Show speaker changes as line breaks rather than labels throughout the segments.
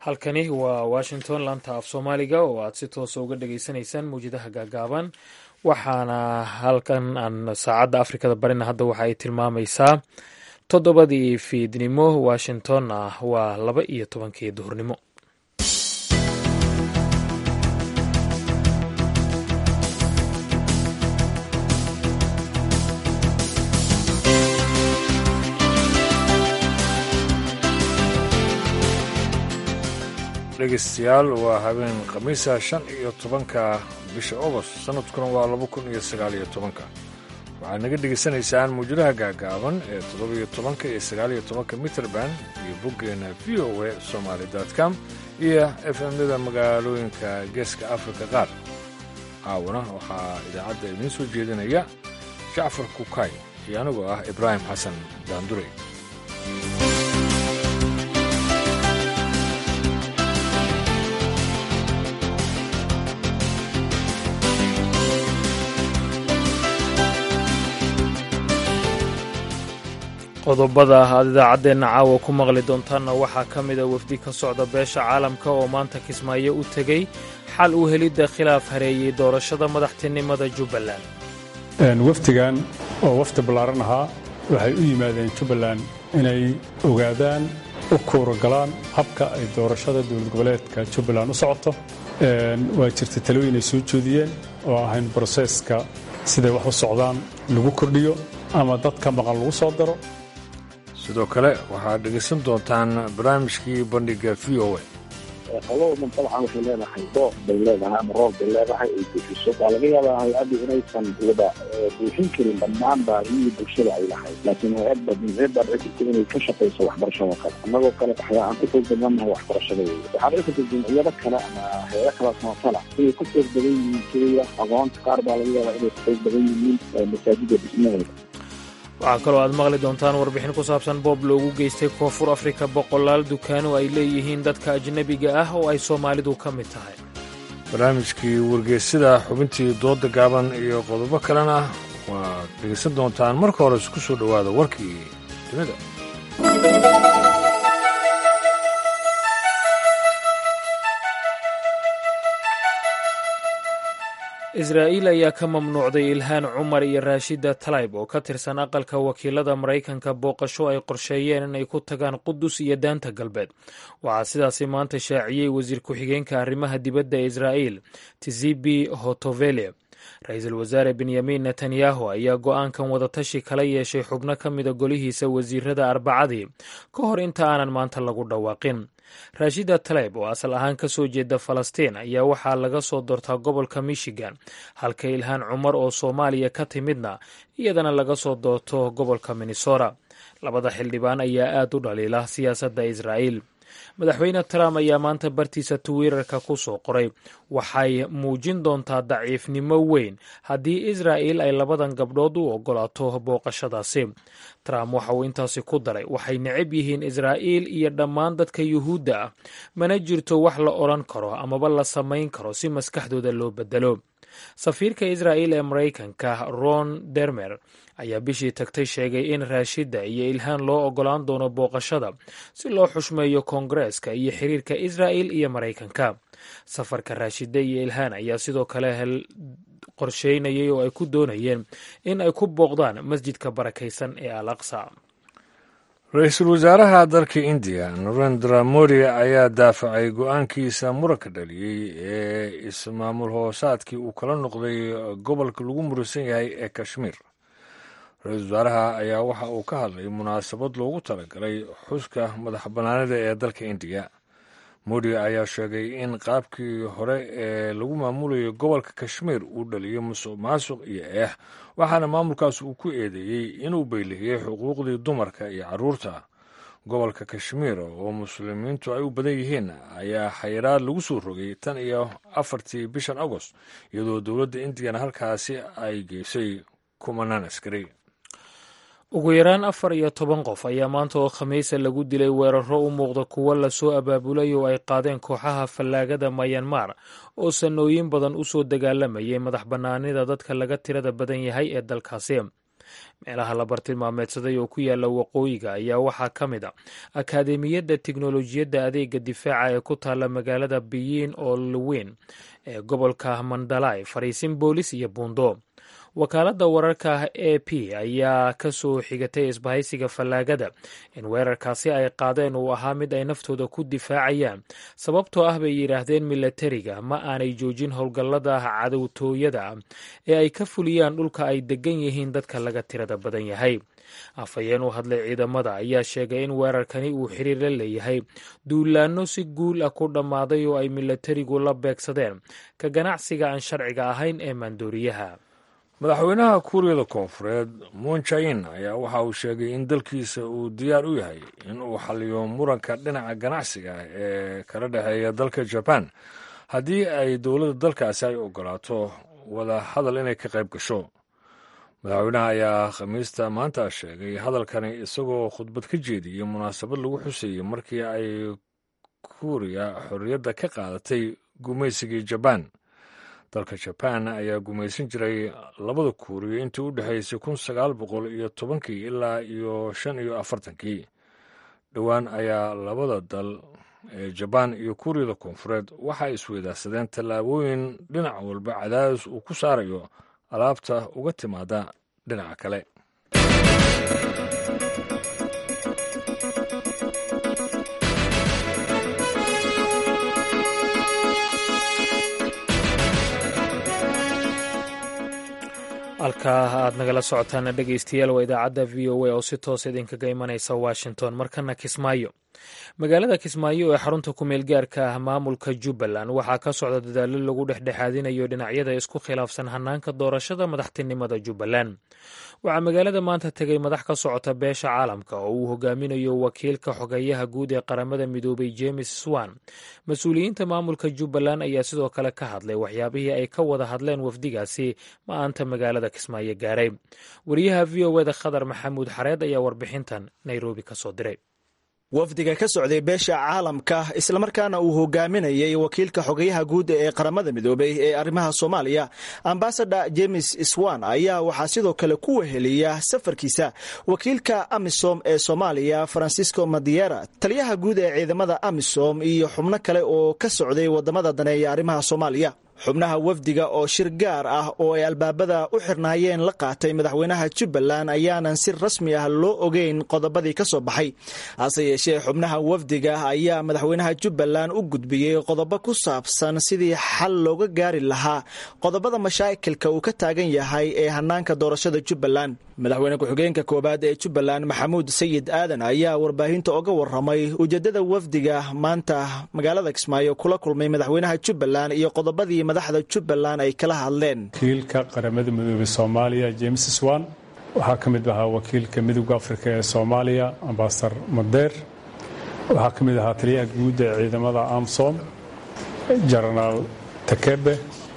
halkani waa washington laanta af soomaaliga oo aad si toosa uga dhageysanaysaan mawjadaha gaagaaban waxaana halkan aan saacadda afrikada barina hadda waxa ay tilmaamaysaa toddobadii fiidnimo washingtonna waa laba iyo tobankii duhurnimo
dhegeystayaal waa habeen khamiisa shan iyo tobanka bisha ogost sanadkuna waa laba kun iyo sagaal iyo tobanka waxaad naga dhegaysanaysaan muujadaha gaagaaban ee toddobiyo tobanka iyo sagaaliyo tobanka mitrband iyo boggeena v o a somaali com iyo efmyada magaalooyinka geeska afrika qaar caawana waxaa idaacadda idiin soo jeedinaya jacfar kukay iyo anigoo ah ibraahim xasan daandurey
qodobada aad idaacaddeenna caawa ku maqli doontaanna waxaa ka mida wafdi ka socda beesha caalamka oo maanta kismaayo u tegey xal u helidda khilaaf hareeyey doorashada madaxtinimada jubbaland
wafdigan oo wafdi ballaaran ahaa waxay u yimaadeen jubbaland inay ogaadaan u kuuragalaan habka ay doorashada dowlad goboleedka jubbaland u socoto waa jirta talooyin ay soo jeediyeen oo ahayn broseeska siday wax u socdaan lagu kordhiyo ama dad ka maqan lagu soo daro
sidoo kale waxaad dhegaysan doontaan barnaamijkii bandhiga v o a
qolowdan dabcan waxay leedahay dooq bay leedahay ama roob bay leedahay ay buuxiso waa laga yaabaa hay-addu inaysan wada buuxin karin dhammaan baahiyii bulshada ay lahayd laakiin hay-adba hay-ad baa dhici karta inay ka shaqayso waxbarashada kale annagoo kale waxyaa aan ku xoog badanahay waxbarashada wey waxaa dhici karta jamciyado kale ama hay-ado kala samafala inay ku xoog badan yihiin keliya aqoonta qaar baa laga yaabaa inay ku xoog badan yihiin masaajida dhismaheeda
waxaa kaloo aad maqli doontaan warbixin ku saabsan boob loogu geystay koonfur afrika boqolaal dukaano ay leeyihiin dadka ajnebiga ah oo ay soomaalidu ka mid tahay
barnaamijkii wargeysida xubintii dooda gaaban iyo qodobo kalena waad dhegaysan doontaan marka hore isku soo dhowaada warkii dunida
israa'iil ayaa ka mamnuucday ilhaan cumar iyo raashida talayb oo ka tirsan aqalka wakiilada maraykanka booqasho ay qorsheeyeen inay ku tagaan qudus iyo daanta galbeed waxaa sidaasi maanta shaaciyey wasiir ku-xigeenka arrimaha dibadda ee israa'iil tizibi hotovele ra-iisul wasaare benyamin netanyahu ayaa go'aankan wadatashi kala yeeshay xubno ka mida golihiisa wasiirada arbacadii ka hor inta aanan maanta lagu dhawaaqin raashida taleyb oo asal ahaan ka soo jeeda falastiin ayaa waxaa laga soo doortaa gobolka michigan halka ilhaan cumar oo soomaaliya ka timidna iyadana laga soo doorto gobolka minnesota labada xildhibaan ayaa aad u dhaliila siyaasadda israa'iil madaxweyne trump ayaa maanta bartiisa twitter-ka ku soo qoray waxay muujin doontaa daciifnimo weyn haddii israa'il ay labadan gabdhood u ogolaato booqashadaasi trump waxa uu intaasi ku daray waxay necab yihiin israa'iil iyo dhammaan dadka yuhuudda ah mana jirto wax la odhan karo amaba la samayn karo si maskaxdooda loo bedelo safiirka israa'iil ee maraykanka ron dermer ayaa bishii tagtay sheegay in raashida iyo ilhaan loo ogolaan doono booqashada si loo xushmeeyo koongareeska iyo xiriirka israa'il iyo maraykanka safarka raashida iyo ilhaan ayaa sidoo kale qorsheynayay oo ay ku doonayeen in ay ku booqdaan masjidka barakaysan ee al aqsa
ra-iisul wasaaraha dalka indiya narendra modi ayaa daafacay go-aankiisa muranka dhaliyey ee ismaamul hoosaadkii uu kala noqday gobolka lagu muransan yahay ee kashmiir ra-iisul wasaaraha ayaa waxa uu ka hadlay munaasabad loogu talagalay xuska madax bannaanida ee dalka indiya modi ayaa sheegay in qaabkii hore ee lagu maamulayo gobolka kashmiir uu dhaliyo musuq maasuq iyo eex waxaana maamulkaas uu ku eedeeyey inuu baylihiyey xuquuqdii dumarka iyo carruurta gobolka kashmiir oo muslimiintu ay u badan yihiin ayaa xayiraad lagu soo rogay tan iyo afartii bishan agost iyadoo dowladda indiyana halkaasi ay geysay kumanaan askari
ugu yaraan afar iyo toban qof ayaa maanta oo khamiisa lagu dilay weeraro u muuqda kuwo lasoo abaabulay oo ay qaadeen kooxaha fallaagada mayanmar oo sanooyin badan u soo dagaalamayay madax bannaanida dadka laga tirada badan yahay ee dalkaasi meelaha la bartilmaameedsaday oo ku yaala waqooyiga ayaa waxaa ka mid a akaademiyadda tiknolojiyadda adeega difaaca ee ku taalla magaalada biyin oo luweyn ee gobolka mandalay fariisin boolis iyo buundo wakaaladda wararka a p ayaa ka soo xigatay isbahaysiga fallaagada in weerarkaasi ay qaadeen uu ahaa mid ay naftooda ku difaacayaan sababtoo ah bay yidhaahdeen milatariga ma aanay joojin howlgallada cadowtooyada ah ee ay ka fuliyaan dhulka ay degan yihiin dadka laga tirada badan yahay afhayeen u hadlay ciidamada ayaa sheegay in weerarkani uu xiriir la leeyahay duulaanno si guul ah ku dhammaaday oo ay milatarigu la beegsadeen ka ganacsiga aan sharciga ahayn ee maandooriyaha
madaxweynaha kuuriyada koonfureed moon jain ayaa waxa uu sheegay in dalkiisa uu diyaar u yahay in uu xaliyo muranka dhinaca ganacsiga ee kala dhexeeya dalka jaban haddii ay dowladda dalkaasi ay ogolaato wada hadal inay ka qayb gasho madaxweynaha ayaa khamiista maanta sheegay hadalkani isagoo khudbad ka jeediyey munaasabad lagu xuseeyey markii ay kuuriya xorriyadda ka qaadatay gumaysigii jabaan dalka jabaan ayaa gumaysan jiray labada kuuriya intii u dhexaysay kun sagaal boqol iyo tobankii ilaa iyo shan iyo afartankii dhowaan ayaa labada dal ee jabaan iyo kuuriyada koonfureed waxa ay isweydaarsadeen tallaabooyin dhinac walba cadaadis uu ku saarayo alaabta uga timaada dhinaca kale
halkaa aad nagala socotaana dhegeystayaal waa idaacadda v o a oo si toos idinkaga imanaysa washington markana kismaayo magaalada kismaayo ee xarunta kumeel gaarka ah maamulka jubbaland waxaa ka socda dadaallo lagu dhexdhexaadinayo dhinacyada isku khilaafsan hanaanka doorashada madaxtinimada jubbaland waxaa magaalada maanta tegay madax ka socota beesha caalamka oo uu hogaaminayo wakiilka xogeyaha guud ee qaramada midoobay james swan mas-uuliyiinta maamulka jubbaland ayaa sidoo kale ka hadlay waxyaabihii ay ka wada hadleen wafdigaasi ma-aanta magaalada kismaayo gaaray wariyaha v o eda khadar maxamuud xareed ayaa warbixintan nairobi ka soo diray
wafdiga ka socday beesha caalamka islamarkaana uu hogaaminayay wakiilka xogayaha guud ee qaramada midoobay ee arrimaha soomaaliya ambasador james swan ayaa waxaa sidoo kale ku weheliya safarkiisa wakiilka amisom ee soomaaliya francisco madiera taliyaha guud ee ciidamada amisom iyo xubno kale oo ka socday wadamada daneeya arrimaha soomaaliya xubnaha wafdiga oo shir gaar ah oo ay albaabada u xirnaayeen la qaatay madaxweynaha jubbaland ayaanan si rasmi ah loo ogeyn qodobadii ka soo baxay hase yeeshee xubnaha wafdiga ayaa madaxweynaha jubbaland u gudbiyey qodobo ku saabsan sidii xal looga gaari lahaa qodobada mashaakilka uu ka taagan yahay ee hanaanka doorashada jubbaland madaxweyne ku-xigeenka koowaad ee jubbaland maxamuud sayid aadan ayaa warbaahinta oga waramay ujeedada wafdiga maanta magaalada kismaayo kula kulmay madaxweynaha jubbaland iyo qodobadii madaxda jubbaland ay kala hadleen
wakiilka qaramada midoobey soomaaliya james swan waxaa ka mid ahaa wakiilka midooda afrika ee soomaaliya ambasador madeer waxaa ka mid ahaa taliyaha guud ee ciidamada amsom jenaraal takebe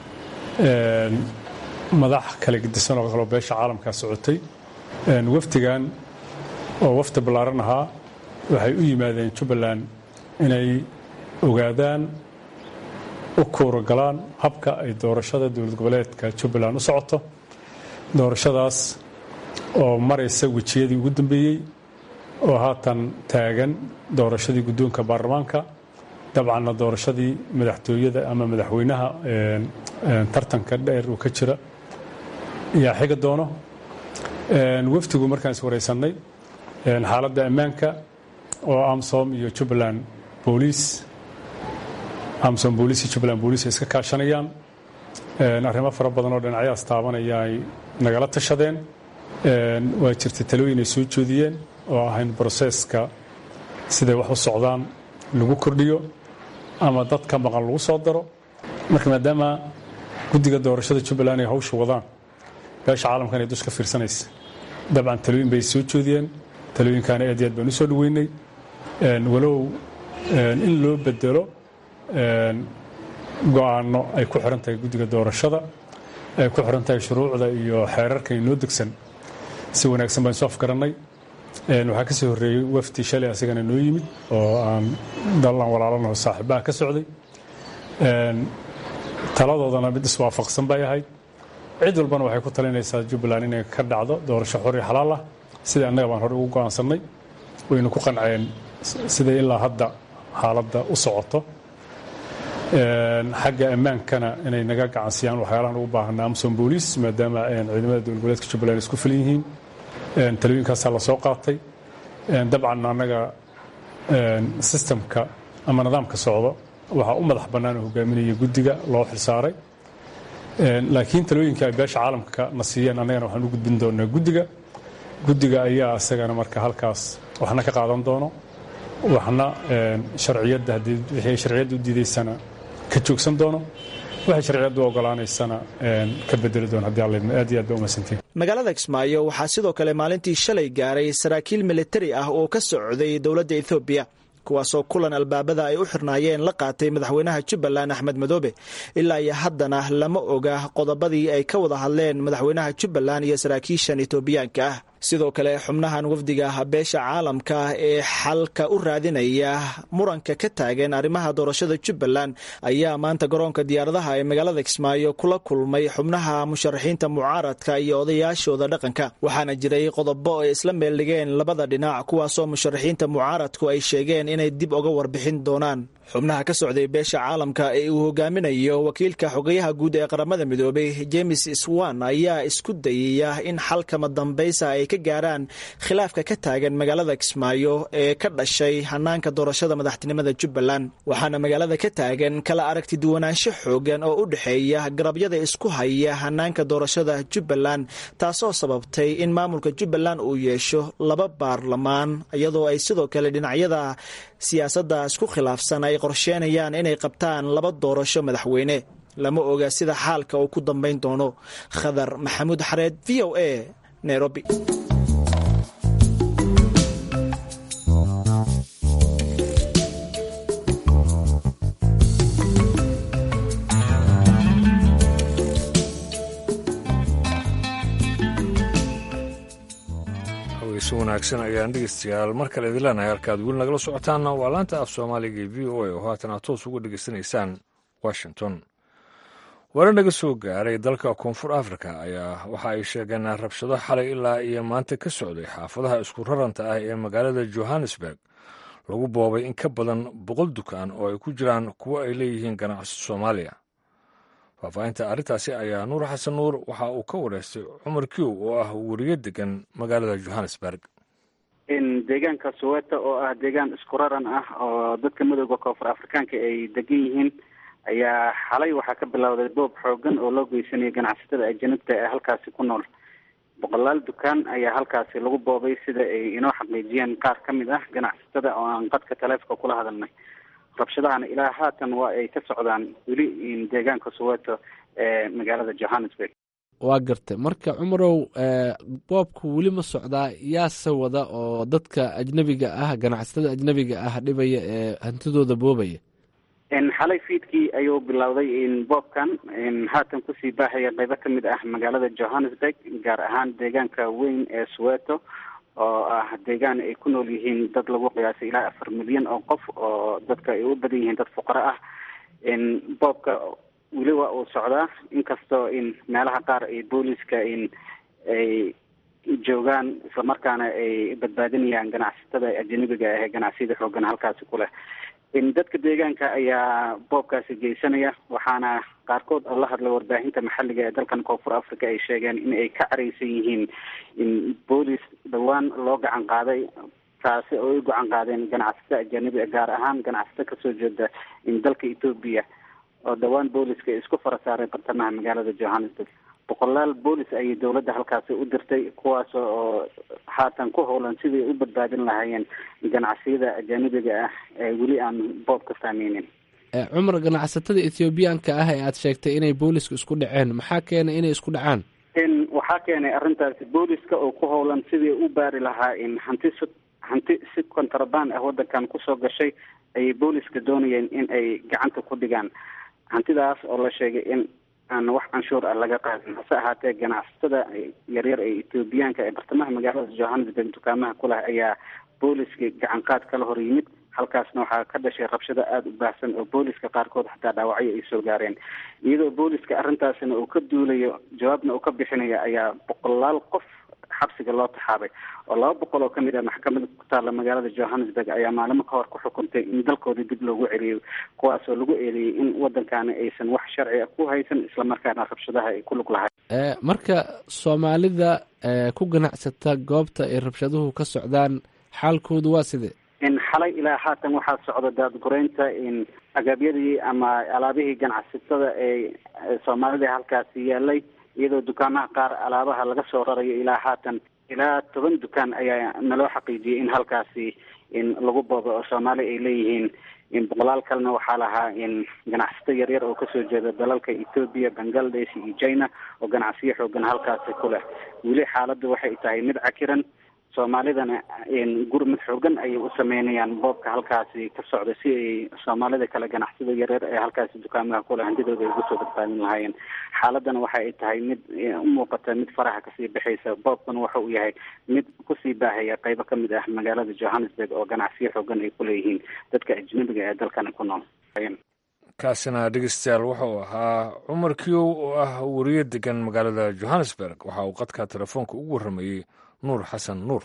madax kala gedisan oo kaloo beesha caalamkaa socotay wafdigan oo wafdi ballaaran ahaa waxay u yimaadeen jubbaland inay ogaadaan u kuuragalaan habka ay doorashada dowlad goboleedka jubbaland u socoto doorashadaas oo maraysa wejiyadii ugu dambeeyey oo haatan taagan doorashadii guddoonka baarlamaanka dabcanna doorashadii madaxtooyada ama madaxweynaha tartanka dheer uu ka jira yaa xiga doono wafdigu markaan is wareysannay xaaladda ammaanka oo amsom iyo jubbaland booliis amsom booliis iyo jubbaland booliis ay iska kaashanayaan arrimo fara badan oo dhinacyahaas taabanaya ay nagala tashadeen waa jirtay talooyin ay soo jeediyeen oo ahayn broseska siday wax u socdaan lagu kordhiyo ama dad ka maqan lagu soo daro marka maadaama guddiga doorashada jubbaland ay hawsha wadaan beesha caalamkan ay duska fiirsanaysa dabcan talooyin bay soo jeediyeen talooyinkaana aad iyo aad baan u soo dhoweynay walow in loo bedelo go-aanno ay ku xiran tahay guddiga doorashada ay ku xiran tahay shuruucda iyo xeerarka inoo degsan si wanaagsan baan isu afgarannay waxaa ka soo horreeyey wafdi shalay asigana noo yimid oo aan dallan walaalanaho saaxiibaha ka socday taladoodana mid iswaafaqsan bay ahayd cid walbana waxay ku talinaysaa jubbaland inay ka dhacdo doorasho xor iyo xalaal ah sida annaga baan hore ugu go'aansannay waynu ku qanceen siday ilaa hadda xaaladda u socoto xagga ammaankana inay naga gacansiyaan waxyaalahan ugu baahana amsom booliis maadaama ciidamada dowlad goboleedka jubbaland isku filan yihiin talooyinkaasaa la soo qaatay dabcan annaga sistamka ama nidaamka socdo waxaa u madax bannaan oo hogaaminaya guddiga loo xilsaaray laakiin talooyinka ay beesha caalamka na siiyeen annagana waxaan u gudbin doonaa guddiga guddiga ayaa isagana marka halkaas waxna ka qaadan doono waxna sharciyadda haddii wixii sharciyadda u diidaysana ka joogsan doono waxay sharciyaddu ogolaanaysana ka bedeli doono haddii alla aad iyo aad ba umaysantiin
magaalada kismaayo waxaa sidoo kale maalintii shalay gaaray saraakiil militari ah oo ka socday dowladda ethoobiya kuwaasoo kulan albaabada ay u xirnaayeen la qaatay madaxweynaha jubbaland axmed madoobe ilaa iyo haddana lama oga qodobadii ay ka wada hadleen madaxweynaha jubbaland iyo saraakiishan etoobiyaanka ah sidoo kale xubnahan wafdiga beesha caalamka ee xalka u raadinaya muranka ka taagan arrimaha doorashada jubbaland ayaa maanta garoonka diyaaradaha ee magaalada kismaayo kula kulmay xubnaha musharaxiinta mucaaradka iyo odayaashooda dhaqanka waxaana jiray qodobo ay isla meeldhigeen labada dhinac kuwaasoo musharaxiinta mucaaradku ay sheegeen inay dib uga warbixin doonaan xubnaha ka socday beesha caalamka ee uu hogaaminayo wakiilka xogeyaha guud ee qaramada midoobay james swan ayaa isku dayaya in xalkama dambaysa ay ka gaaraan khilaafka ka taagan magaalada kismaayo ee ka dhashay hanaanka doorashada madaxtinimada jubbaland waxaana magaalada ka taagan kala aragti duwanaansho xoogan oo u dhexeeya garabyada isku haya hanaanka doorashada jubbaland taasoo sababtay in maamulka jubbaland uu yeesho laba baarlamaan iyadoo ay sidoo kale dhinacyada siyaasadda isku khilaafsan ay qorsheenayaan inay qabtaan laba doorasho madaxweyne lama oga sida xaalka uu ku dambayn doono khadar maxamuud xareed v o a nairobi
si wanaagsan ayaan dhegeystayaal mar kale idin leenahay halkaad weli nagala socotaanna waa laanta af soomaaliga ee v o a oo haatan aad toos uga dhegeysanaysaan washington warar naga soo gaaray dalka koonfur africa ayaa waxa ay sheegeen rabshado xalay ilaa iyo maanta ka socday xaafadaha isku raranta ah ee magaalada johannesburg lagu boobay in ka badan boqol dukaan oo ay ku jiraan kuwo ay leeyihiin ganacsi soomaaliya faahfaahinta arrintaasi ayaa nuur xasan nuur waxa uu ka wareystay cumar kiw oo ah weriyo degan magaalada johannesburg
deegaanka soweto oo ah deegaan isku raran ah oo dadka midooda koonfur afrikaanka ay degan yihiin ayaa xalay waxaa ka bilowday boob xoogan oo loo geysanayay ganacsatada ajanibta ee halkaasi ku nool boqolaal dukaan ayaa halkaasi lagu boobay sida ay inoo xaqiijiyeen qaar ka mid ah ganacsatada oo aan qadka taleefonka kula hadalnay rabshadahana ilaa haatan waa ay ka socdaan weli deegaanka soweto ee magaalada johannesburg
waa gartay marka cumarow boobku weli ma socdaa yaase wada oo dadka ajnebiga ah ganacsatada ajnebiga ah dhibaya ee hantidooda boobaya
xalay fiidkii ayuu bilowday boobkan haatan kusii baahaya qeybo ka mid ah magaalada johannesburg gaar ahaan deegaanka weyn ee soweto oo ah deegaan ay ku nool yihiin dad lagu qiyaasay ilaa afar milyan oo qof oo dadka ay u badan yihiin dad fuqaro ah boobka weli waa uu socdaa inkastoo in meelaha qaar ay booliska in ay joogaan islamarkaana ay badbaadinayaan ganacsatada ajanabiga ah ee ganacsiyada xoogan halkaasi ku leh dadka deegaanka ayaa boobkaasi geysanaya waxaana qaarkood oo la hadlay warbaahinta maxalliga ee dalkan koonfur africa ay sheegeen in ay ka caraysan yihiin in boolis dhawaan loo gacan qaaday taasi oo ay gacan qaadeen ganacsato ajanabi gaar ahaan ganacsato kasoo jeeda in dalka etoobiya oo dhawaan booliska isku fara saaray bartamaha magaalada johannesburg boqolaal boolis ayay dowladda halkaasi u dirtay kuwaas oo haatan ku howlan sidii u badbaadin lahaayeen ganacsiyada ajanibiga ah ee weli aan boob ka saameynin
cumar ganacsatada ethoobiyaanka ah ee aad sheegtay inay booliska isku dhaceen maxaa keenay inay isku dhacaan
waxaa keenay arrintaasi booliska oo ku howlan sidii u baari lahaa in hanti s hanti si kontraband ah wadankan kusoo gashay ayay booliska doonayeen in ay gacanta ku dhigaan hantidaas oo la sheegay in aan wax canshuur ah laga qaadin hase ahaatee ganacsatada yaryar ee etoobiyaanka ee bartamaha magaalada johannesburg dukaamaha ku leh ayaa booliska gacan qaad kala hor yimid halkaasna waxaa ka dhashay rabshado aada u baahsan oo booliska qaarkood xataa dhaawacyo ay soo gaareen iyadoo booliska arrintaasina uu ka duulayo jawaabna uu ka bixinayo ayaa boqolaal qof xabsiga loo taxaabay oo laba boqol oo kamid ah maxkamada ku taalla magaalada johannesburg ayaa maalimo ka hor ku xukuntay in dalkooda dib loogu celiyo kuwaas oo lagu eedeeyey in waddankaani aysan wax sharci ah ku haysan islamarkaana rabshadaha ay ku lug lahay
marka soomaalida ku ganacsata goobta ay rabshaduhu ka socdaan xaalkoodu waa sidee
in xalay ilaa haatan waxaa socda daadgureynta in agaabyadii ama alaabihii ganacsatada ee soomaalida halkaasi yaalay iyadoo dukaamaha qaar alaabaha laga soo rarayo ilaa haatan ilaa toban dukaan ayaa naloo xaqiijiyay in halkaasi in lagu boodo oo soomaali ay leeyihiin in boqolaal kalena waxaa lahaa in ganacsato yaryar oo kasoo jeeda dalalka ethoobia bangladesh iyo china oo ganacsiyo xoogan halkaasi ku leh weli xaaladda waxay tahay mid cakiran soomaalidana gurmud xoogan ayay u sameynayaan boobka halkaasi ka socda si ay soomaalida kale ganacsada yareer ee halkaasi dukaamaha kule hantidooda ay ugu soo badbaadin lahaayeen xaaladana waxa ay tahay mid u muuqata mid faraha kasii baxaysa boobkuna waxa uu yahay mid kusii baahaya qeybo kamid ah magaalada johannesburg oo ganacsiyo xoogan ay kuleeyihiin dadka ajnabiga ee dalkani ku nool
kaasina dhegeystayaal wuxuu ahaa cumar kiyow oo ah wariye degan magaalada johannesburg waxa uu qadka telefoonka ugu warramayey nuur xasan nuur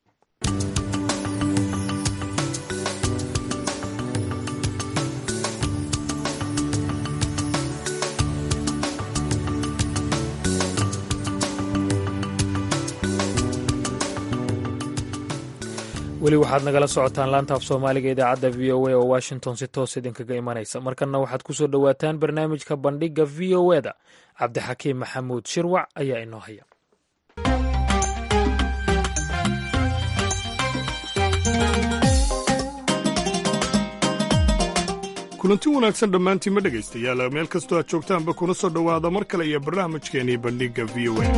weli waxaad nagala socotaan laanta af soomaaliga idaacadda v o a oo washington si toos idinkaga imanaysa markanna waxaad ku soo dhowaataan barnaamijka bandhigga v o e da cabdixakiim maxamuud shirwac ayaa inoo haya
kulanti wanaagsan dhammaantiinma dhegaystayaal meel kastoo aad joogtaanba kuna soo dhowaada mar kale iyo barnaamijkeennii bandhigga v o a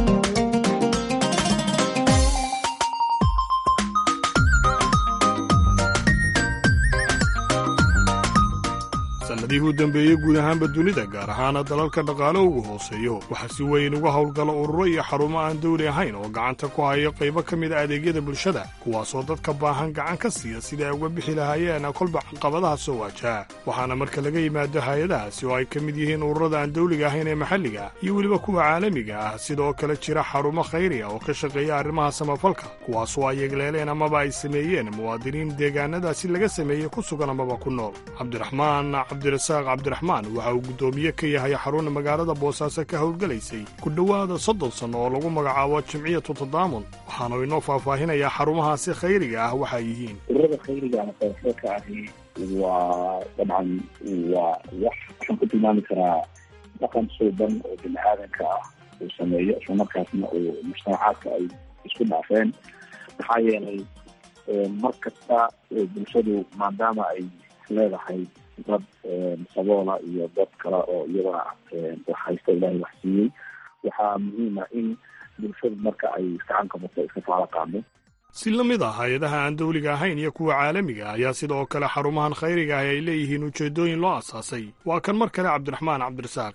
sannadihii u dambeeyey guud ahaanba dunida gaar ahaana dalalka dhaqaale ugu hooseeyo waxaa si weyn uga howlgala ururo iyo xarumo aan dawli ahayn oo gacanta ku hayo qaybo ka mid a adeegyada bulshada kuwaasoo dadka baahan gacan ka siiya sidai ay uga bixi lahaayeen kolba caqabadaha soo waajaha waxaana marka laga yimaado hay-adahaasi oo ay ka mid yihiin ururada aan dawliga ahayn ee maxalliga iyo weliba kuwa caalamiga ah sidoo kale jira xarumo khayri ah oo ka shaqeeya arrimaha samafalka kuwaasoo ay yegleeleen amaba ay sameeyeen muwaadiniin deegaanadaasi laga sameeyey ku sugan amaba ku nool cabdiraxmaan cabdirasaaq cabdiraxmaan waxa uu guddoomiye ka yahay xaruna magaalada boosaaso ka howlgelaysay ku dhowaada soddon sanno oo lagu magacaabo jimciyatu tadaamun waxaanu inoo faahfaahinayaa xarumahaasi khayriga ah waxay yihiin
ururada khayriga ama samafalka ahi waa dabcan waa wax waxaan ku tilmaami karaa dhaqan suuban oo bini aadanka ah uu sameeyo islamarkaasna uu mujtamacaadka ay isku dhaafeen maxaa yeelay mar kasta bulshadu maadaama ay leedahay dad saboola iyo dad kale oo iyadana wax haysta ilaahay wax siiyey waxaa muhiima in bulshadu marka ay gacan qabato iska faala qaado
si la mid ah hay-adaha aan dawliga ahayn iyo kuwa caalamiga ah ayaa sidoo kale xarumahan khayriga ah ay leeyihiin ujeedooyin loo asaasay waa kan mar kale cabdiraxmaan cabdirasaaq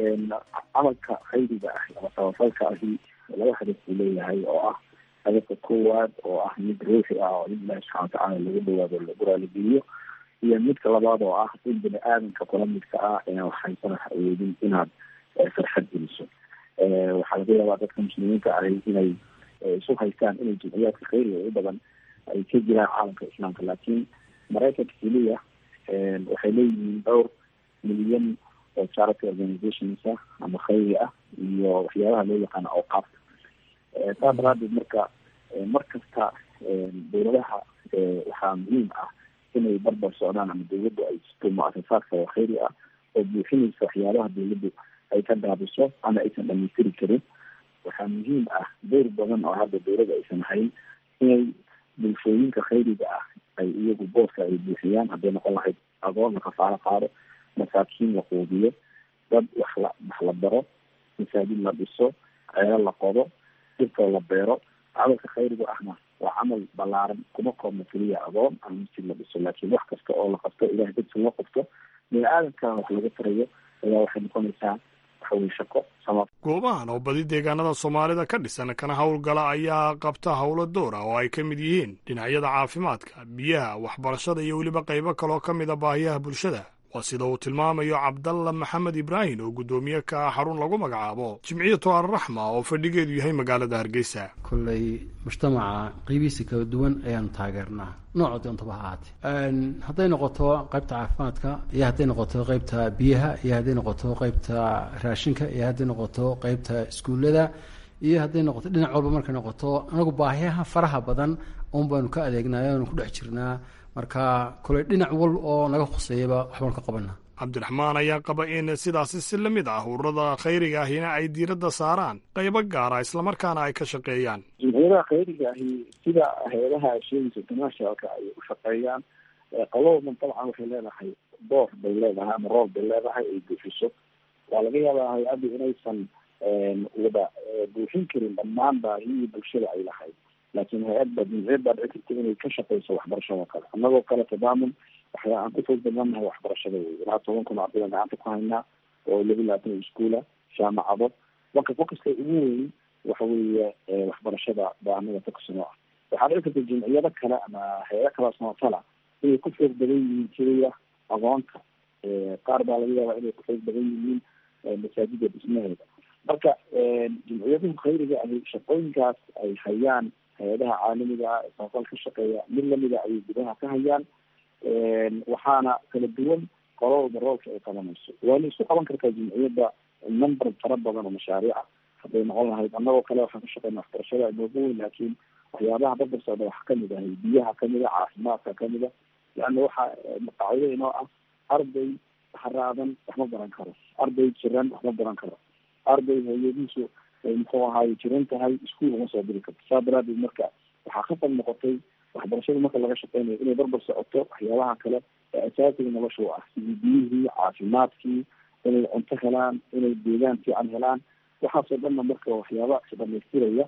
camalka khayriga ah ama samafalka ahi laba hadaf buu leeyahay oo ah hadafka koowaad oo ah mid ruuxi ah oo in ilahi subxana watacaala lagu dhawaado lagu raaligeliyo iyo midka labaad oo ah in bini aadanka kula midka ah inaan waxhaysana awoodin inaad farxad geliso waxaa laga yaabaa dadka muslimiinta ahi inay isu haystaan inay jimciyaadka khayriga u badan ay ka jiraan caalamka islaamka laakiin maraykanka keliya waxay leeyihiin dhowr milyan oo charity organizations ah ama khayri ah iyo waxyaabaha loo yaqaano awqaafta saa daraadeed marka mar kasta dowladaha waxaa muhiim ah inay barbar socdaan ama dawladdu ay sisto mu-asasaadka oo khayri ah oo buuxinaysa waxyaabaha dawladdu ay ka daabiso ama aysan dhamaystiri karin waxaa muhiim ah dowr badan oo hadda dawladda aysan hayn inay bulshooyinka khayriga ah ay iyagu boodka ay buuxiyaan hadday noqon lahayd agoon la kafaalo qaado masaakiin la quudiyo dad wax la wax la baro masaajid la dhiso ceelo la qodo dhirtoo la beero camalka khayriga ahna waa camal balaaran kuma koobna keliya agoon ama masjid la dhiso laakiin wax kasta oo la qabto ilahay dadsi loo qabto bini aadamkana wax laga tarayo ayaa waxay noqonaysaa waxaweye shaqo sama
goobahan oo badi deegaanada soomaalida ka dhisan kana howlgala ayaa qabta howlo door ah oo ay ka mid yihiin dhinacyada caafimaadka biyaha waxbarashada iyo weliba qaybo kaloo ka mida baahiyaha bulshada waa sida uu tilmaamayo cabdalla maxamed ibraahim oo guddoomiye ka ah xarun lagu magacaabo jimciyatu alraxma oo fadhigeedu yahay magaalada hargeysa
kolley mujtamaca qeybihiisa kala duwan ayaanu taageernaa nooca doontaba ha ahaatee hadday noqoto qaybta caafimaadka iyo hadday noqoto qaybta biyaha iyo hadday noqoto qaybta raashinka iyo hadday noqoto qaybta iskuullada iyo hadday noqoto dhinac walba markay noqoto anagu baahiyaha faraha badan un baanu ka adeegnaayo aanu ku dhex jirnaa marka koley dhinac wal oo naga khuseeyaba waxbaanu ka qabana
cabdiraxmaan ayaa qaba in sidaasi si la mid ah ururada khayriga ahina ay diiradda saaraan qaybo gaara islamarkaana ay ka shaqeeyaan
jimciyadaha khayriga ahi sida hay-adaha sheegaysa internationalka ay u shaqeeyaan qolowdan dabcan waxay leedahay door bay leedahay ama roob bay leedahay ay buuxiso waa laga yaabaa hay-addu inaysan wada buuxin karin dhammaan baahiyii bulshada ay lahayd laakiin hay-ad baa jimciyad baa dhici karta inay ka shaqeyso waxbarashada kale annagoo kale tadaamun waxyaa aan ku fog badanahay waxbarashada wey ilaa toban kun ardayda gacanta ku haynaa oo laba labaatan iskuula jaamacado marka focuska ugu weyn waxa weeye waxbarashada baa anaga fokusno ah waxaa dhici karta jimciyado kale ama hay-ado kale samafala inay ku xoog badan yihiin keliya aqoonta qaar baa laga yaabaa inay ku xoog badan yihiin masaajida dhismaheeda marka jimciyaduhu khayriga ahi shaqooyinkaas ay hayaan hay-adaha caalamiga ah ee samafal ka shaqeeya mid lamida ayay gudaha ka hayaan waxaana kala duwan qolowda roolka ay qabanayso waana isku qaban kartaa jimciyadda number fara badan oo mashaariica hadday noqon lahayd annagoo kale waxaan ka shaqeyna waxbarashada inoogu weyn laakiin waxyaabaha dadka socda waxa kamid ahay biyaha kamid a caafimaadka kamid a leanna waxaa qaacido inoo ah arday haraadan wax ma baran karo arday jiran wax ma baran karo arday hooyadiisu muxuu ahaaye jiran tahay iskuol uma soo diri karto saa daraadeed marka waxaa khasab noqotay waxbarashada marka laga shaqeynayo inay barbar socoto waxyaabaha kale ee asaasiga nolosha u ah sidii biyihii caafimaadkii inay cunto helaan inay deegaan fiican helaan waxaasoo dhanna marka waxyaaba isdhamaystiraya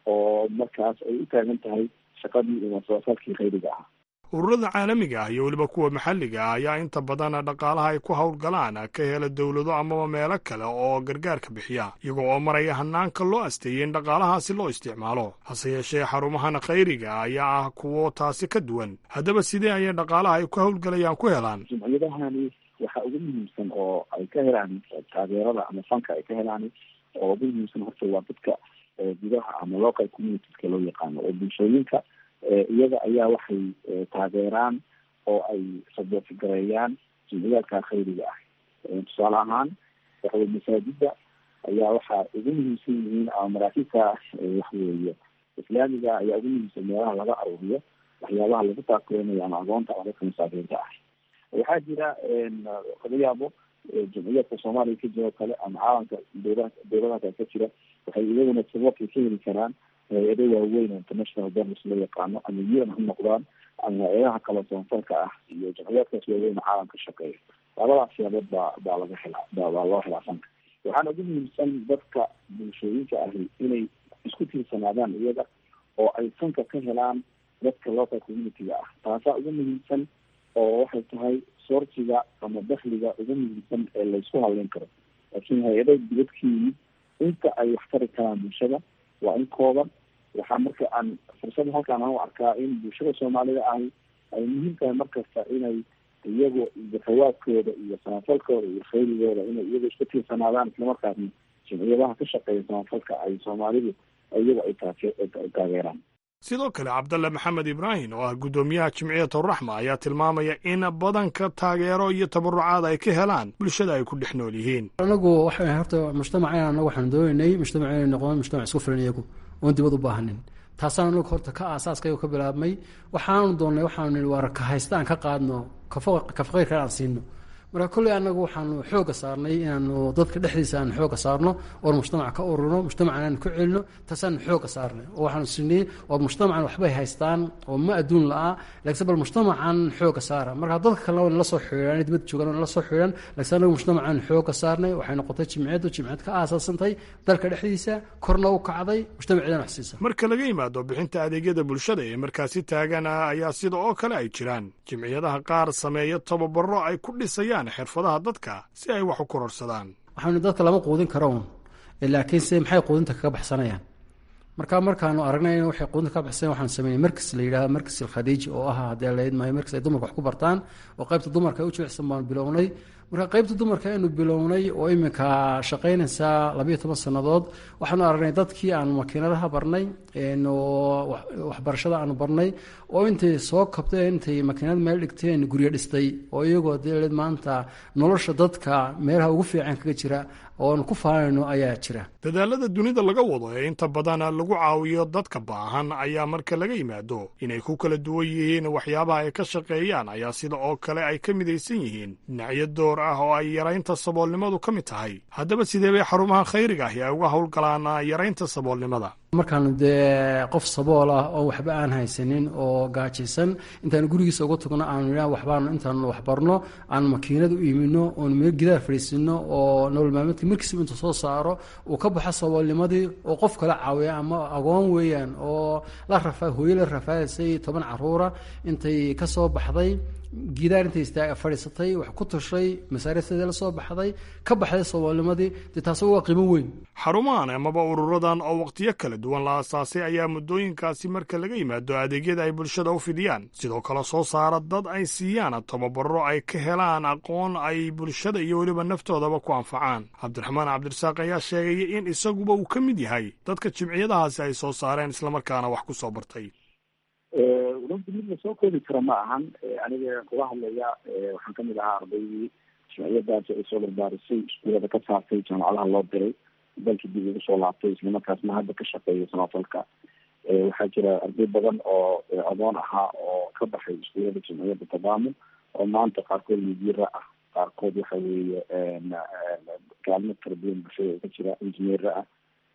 oo markaas ay u taagan tahay shaqadii iyo masafalkii khayriga ahaa
ururada caalamiga ah iyo weliba kuwa maxalliga ah ayaa inta badan dhaqaalaha ay ku howlgalaan ka hela dowlado amaba meelo kale oo gargaarka bixiya iyago oo maraya hanaanka loo asteeyey in dhaqaalahaasi loo isticmaalo hase yeeshee xarumahan khayriga ayaa ah kuwo taasi ka duwan haddaba sidee ayay dhaqaalaha ay ku howlgalayaan ku helaan
jimciyadahani waxaa ugu muhiimsan oo ay ka helaan taageerada ama fanka ay ka helaan oo ugu muhiimsan horta waa dadka gudaha ama local communitieska loo yaqaano oo bulshooyinka iyaga ayaa waxay taageeraan oo ay sabooti gareeyaan jimciyaadka khayriga ah tusaale ahaan waxawey masaajida ayaa waxaa ugu muhiimsan yihiin ama maraakiibta waxweeye islaamiga ayaa ugu muhiimsan meelaha laga aruuriyo waxyaabaha lagu taakeynayo ama agoonta ama dadka masaakiinta ah waxaa jira laga yaabo jimciyaadka soomaaliya ka jiro kale ama caalamka dowla dowladaha kale ka jira waxay iyaguna saboorkay ka heli karaan hay-ado waaweyn oo international donors loo yaqaano ama un ha noqdaan ama hay-adaha kale samafalka ah iyo jamciyaadkaas waaweyn oo caalamka shaqeeya labadaas siyaabood baa baa laga helaa baa loo helaa fanka waxaana ugu muhiimsan dadka bulshooyinka ahi inay isku tiirsanaadaan iyaga oo ay fanka ka helaan dadka local community-ga ah taasaa ugu muhiimsan oo waxay tahay soortiga ama dakliga ugu muhiimsan ee laysku haleyn karo laakiin hay-ada dibadkii inta ay wax tari karaan bulshada waa in kooban waxaa marka aan fursada halkaan aan u arkaa in bulshada soomaalida ahi ay muhiim tahay markasta inay iyagu zafawaadkooda iyo samafalkooda iyo khayrigooda inay iyagu isku tiirsanaadaan islamarkaasna jimciyadaha ka shaqeeya samafalka ay soomaalidu iyagu ay taageeraan
sidoo kale cabdalle maxamed ibraahim oo ah guddoomiyaha jimciyatu raxma ayaa tilmaamaya in badanka taageero iyo tabarucaad ay ka helaan bulshada ay ku dhex nool yihiin
anagu waxa horta mujtamaceen anagu waxaanu doonaynay mujtamac inay noqdaan mujtamac isku filan iyagu oon dibad u baahanin taasaan anagu horta ka aasaaskayga ka bilaabmay waxaanu doonnay waxaanu nihi waar ka haysta aan ka qaadno ka faqiirka aan siino marka kolley anagu waxaanu xooga saarnay inaanu dadka dhexdiisa aanu xooga saarno oon mujtamaca ka ururno mujtamacan aanu ku celino taasaanu xooga saarnay oo waxaanu sinay oo mujtamacan waxbay haystaan oo ma adduun la-a laakiin bal mujtamacan xooga saara marka dadka kalena waa nala soo xidhiidhan dibad joogaan waa nala soo xidhiidhan laakiin anagu mujtamacan xooga saarnay waxay noqotay jimciyaddu jimciyad ka aasaasantay dalka dhexdiisa korna u kacday mujtamaceedana wax siisa
marka laga yimaado bixinta adeegyada bulshada ee markaasi taagana ayaa sida oo kale ay jiraan jimciyadaha qaar sameeya tababaro ay ku dhisayaan xirfadaha dadka si ay wax u kororsadaan
waxaanu dadka lama quudin karo un laakiinse maxay quudinta kaga baxsanayaan marka markaanu aragnay in waxay quudinta kaga baxsanayaan waxaanu sameynay markas la yidhahdo markas alkhadiij oo ah haddii la idmayo markas ay dumarka wax ku bartaan oo qaybta dumarka ay u jilicsan baanu bilownay marka qaybta dumarka aynu bilownay oo iminka shaqaynaysa labayo toban sannadood waxaanu aragnay dadkii aanu makiinadaha barnay oo waxbarashada aanu barnay oo intay soo kabteen intay makiinad meel dhigteen guryo dhistay oo iyagoo dee maanta nolosha dadka meelaha ugu fiican kaga jira ooanu ku faanayno ayaa jira
dadaalada dunida laga wado ee inta badan lagu caawiyo dadka baahan ayaa marka laga yimaado inay ku kala duwan yihiin waxyaabaha ay ka shaqeeyaan ayaa sida oo kale ay ka midaysan yihiin dhinacyo door ah oo ay yaraynta saboolnimadu ka mid tahay haddaba sidee bay xarumaha khayriga ahi ay uga howlgalaan yaraynta saboolnimada
markaanu dee qof sabool ah oo waxba aan haysanin oo gaajaysan intaanu gurigiisa uga tagno aanu idhaha waxbaanu intaanu waxbarno aanu makiinad u iimino oonu meel gidaha fadhiisino oo nolol maalmeedka markiisaba intuu soo saaro uu ka baxo saboolnimadii oo qof kala caawiya ama agoon weeyaan oo la rafa hooyo la rafaadaysay toban caruura intay ka soo baxday gidaar intay istaa fadhiisatay wax ku tushay masaariifteeda la soo baxday ka baxday saboolnimadii dee taasi waa qiimo weyn
xarumahan amaba ururadan oo wakhtiyo kala duwan la asaasay ayaa muddooyinkaasi marka laga yimaado adeegyada ay bulshada u fidiyaan sidoo kale soo saara dad ay siiyaan tababaro ay ka helaan aqoon ay bulshada iyo weliba naftoodaba ku anfacaan cabdiraxmaan cabdirasaaq ayaa sheegaya in isaguba uu ka mid yahay dadka jimciyadahaasi ay soo saareen islamarkaana wax ku soo bartay
runtii mid lasoo koobi kara ma ahan aniga kuga hadlaya waxaan kamid ahaa ardaydii jimciyadaasi ay soo barbaarisay iskuulada ka saartay jaamacadaha loo diray dalkii dib ugu soo laabtay islamarkaasna hadda ka shaqeeya samafalka waxaa jira arday badan oo adoon ahaa oo ka baxay iskuulada jimciyada tadaamun oo maanta qaarkood midiira ah qaarkood waxa weeye kaalmo kala duwan bulshada ka jira injineera ah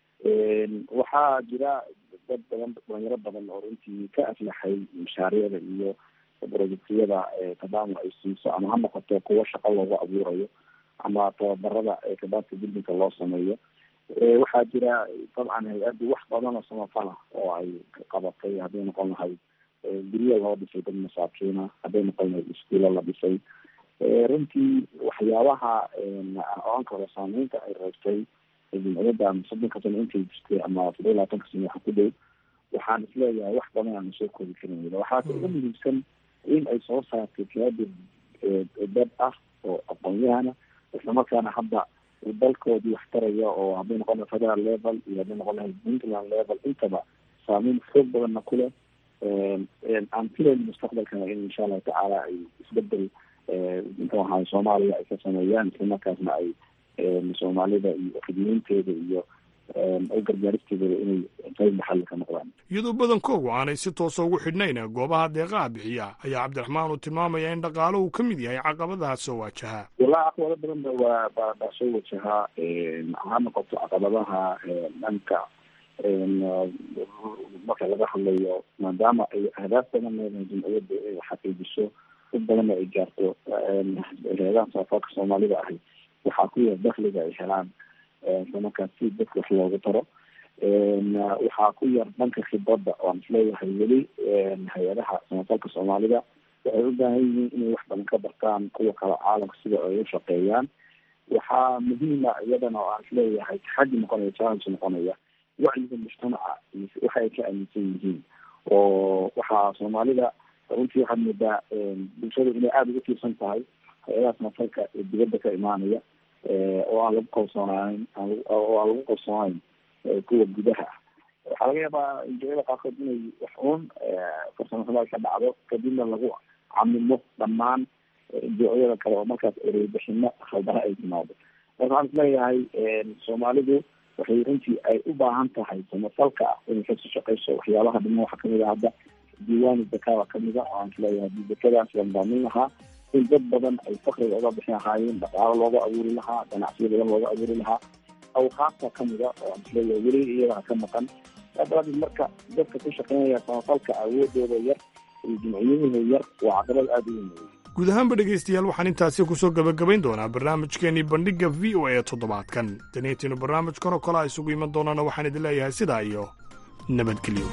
waxaa jira dad badan dhalinyaro badan oo runtii ka aflaxay mashaariicda iyo projectiyada tadaamun ay siiso ama ha noqoto kuwo shaqo loogu abuurayo ama tababarada kabaadka buildinka loo sameeyo waxaa jira dabcan hay-addu wax badan oo samafala oo ay qabatay hadday noqon lahayd guryo loo dhisay dad masaakiina hadday noqon lahayd iskuulo la dhisay runtii waxyaabaha oanka hore saameynta ay reebtay jimciyadda ama soddonka sano intay jirtay ama todoba iyo labaatanka sano waxa ku dhow waxaan isleeyahay wax badan aanu soo koobi karin waxaase ugu muhiimsan in ay soo saartay kaadir dad ah oo aqoon-yahana islamarkaana hadda dalkoodii wax taraya oo hadday noqon lahay federal level iyo hadday noqon lahay puntland level intaba saameyn xoog badanna ku leh aan filayn mustaqbalkana in insha allahu tacaala ay isbedel muxuu ahaay soomaaliya ay ka sameeyaan islamarkaasna ay soomaalida iyo khidmeynteeda iyo u gargaaristeedaba inay qayb maxalli ka noqdaan
iyadoo badankoogu aanay si toosa ugu xidhnayn goobaha deeqaha bixiya ayaa cabdiraxmaan uu tilmaamaya in dhaqaalo uu ka mid yahay caqabadaha soo waajaha
walaa caqabado badan ba waa ba baa soo wajahaa ha noqoto caqabadaha dhanka marka laga hadlayo maadaama ay ahdaaf badan leedahay jimciyadda ay xaqiijiso dad badanna ay gaarto reedaha saafaalka soomaalida ahi waxaa ku yar dakliga ay helaan islamarkaas si dadka wax loogu taro waxaa ku yar dhanka khibradda waan isleeyahay weli hay-adaha samafalka soomaalida waxay u baahan yihiin inay wax badan ka bartaan kuwa kale caalamka sida ay u shaqeeyaan waxaa muhiima iyadana oo aan isleeyahay taxaddi noqonaya challenge noqonaya wacyiga mujtamaca waxa ay ka aaminsan yihiin oo waxaa soomaalida runtii waxaad moodaa bulshada inay aada ugu tiirsan tahay hay-adaha samafalka ee dibadda ka imaanaya oo aan lagu kalsoonaayn oo aan lagu kalsoonayn kuwa gudaha ah waxaa laga yaabaa injiyada qaarkood inay wax uun farsamo xumo ay ka dhacdo kadibna lagu camimo dhammaan injiyada kale oo markaas ereybixino khaldara ay timaado marka waxaan isleeyahay soomaalidu waxay runtii ay u baahan tahay samafalka ah inay kasoo shaqeyso waxyaabaha dhiman waxaa kamid a hadda diiwaani zakada kamid a oo aan isleeyahay hadii zakadaas la nidaamin lahaa in dad badan ay fakriga uga bixi lahaayeen dhaqaalo looga abuuri lahaa ganacsiyo badan looga abuuri lahaa awqaafta kamida oo aan isleeyahay weli iyadaha ka maqan saa daraadeed marka dadka ku shaqeynaya samafalka awoodooda yar iyo jimciyadooda yar waa caqabad aada u weyn
guud ahaanba dhegaystayaal waxaan intaasi kusoo gebagabayn doonaa barnaamijkeenii bandhigga v o a toddobaadkan daniintiinu barnaamijkan oo kale a isugu iman doonaana waxaan idin leeyahay sidaa iyo nabadgelyo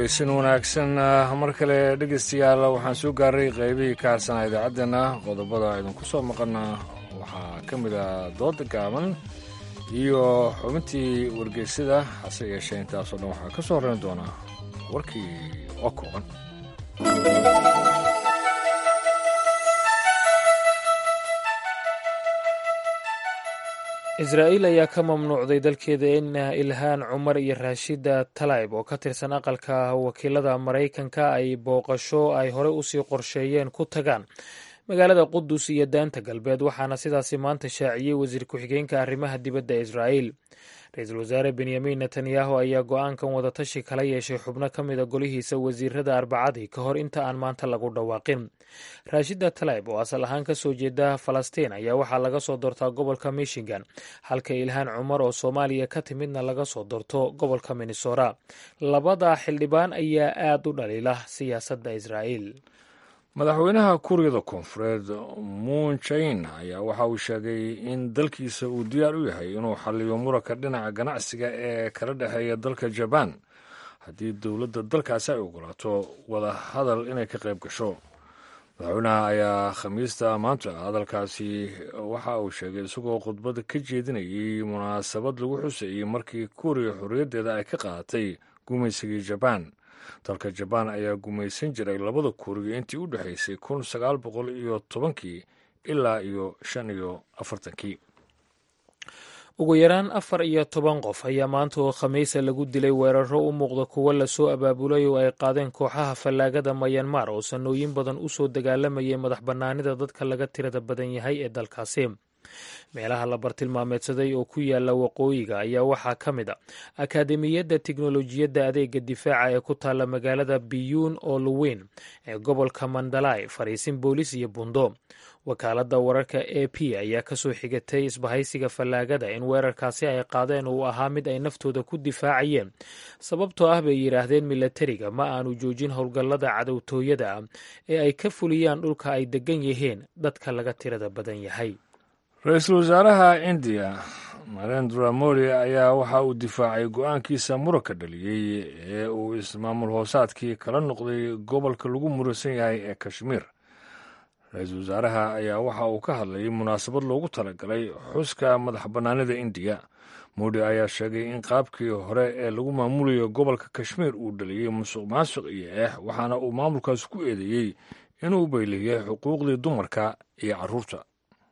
caweysan wanaagsan mar kale dhegeystayaal waxaan soo gaaray qaybihii ka harsanaa idaacaddeena qodobada idinku soo maqana waxaa ka mid ah dooda gaaban iyo xubintii wargeysada hase yeeshee intaasoo dhan waxaa ka soo horreyn doonaa warkii oo kooban
israa'iil ayaa ka mamnuucday dalkeeda in ilhaan cumar iyo raashida talayb oo ka tirsan aqalka wakiilada maraykanka ay booqasho ay horey usii qorsheeyeen ku tagaan magaalada qudus iyo daanta galbeed waxaana sidaasi maanta shaaciyey wasiir ku-xigeenka arrimaha dibadda israa'iil ra-iisul wasaare benyamin netanyahu ayaa go-aankan wadatashi kala yeeshay xubno ka mida golihiisa wasiirada arbacadii ka hor inta aan maanta lagu dhawaaqin raashida talayb oo asal ahaan ka soo jeeda falastiin ayaa waxaa laga soo doortaa gobolka michigan halka ilhaan cumar oo soomaaliya ka timidna laga soo doorto gobolka minnesota labada xildhibaan ayaa aada u dhaliila siyaasadda israa'iil
madaxweynaha kuuriyada koonfureed muun jain ayaa waxa uu sheegay in dalkiisa uu diyaar u yahay inuu xalliyo muranka dhinaca ganacsiga ee kala dhexeeya dalka jabaan haddii dowladda dalkaasi ay ogolaato wada hadal inay ka qayb gasho madaxweynaha ayaa khamiista maanta hadalkaasi waxa uu sheegay isagoo khudbad ka jeedinayay munaasabad lagu xusayey markii kuuriya xorriyaddeeda ay ka qaadatay gumaysigii jabaan dalka jabaan ayaa gumaysan jiray labada kuuriya intii u dhexaysay kun sagaal boqol iyo tobankii ilaa iyo shan iyo afartankii
ugu yaraan afar iyo toban qof ayaa maanta oo khamiisa lagu dilay weeraro u muuqda kuwo lasoo abaabulay oo ay qaadeen kooxaha fallaagada mayanmar oo sanooyin badan u soo dagaalamayay madax bannaanida dadka laga tirada badan yahay ee dalkaasi meelaha la bartilmaameedsaday oo ku yaala waqooyiga ayaa waxaa ka mid a akaademiyadda tiknolojiyadda adeega difaaca ee ku taalla magaalada biyuun oo luweyn ee gobolka mandalay fariisin boolis iyo bundo wakaaladda wararka a p ayaa kasoo xigatay isbahaysiga fallaagada in weerarkaasi ay qaadeen uu ahaa mid ay naftooda ku difaacayeen sababtoo ah bay yidhaahdeen milatariga ma aanu joojin howlgallada cadowtooyada ah ee ay ka fuliyaan dhulka ay degan yihiin dadka laga tirada badan yahay
ra-iisul wasaaraha indiya narendra modi ayaa waxa uu difaacay go-aankiisa muranka dhaliyey ee uu ismaamul hoosaadkii kala noqday gobolka lagu muransan yahay ee kashmiir ra-iisul wasaaraha ayaa waxa uu ka hadlayay munaasabad loogu talagalay xuska madax bannaanida indiya modi ayaa sheegay in qaabkii hore ee lagu maamulayo gobolka kashmiir uu dhaliyey musuq maasuq iyo eex waxaana uu maamulkaas ku eedeeyey inuu bayliyey xuquuqdii dumarka iyo carruurta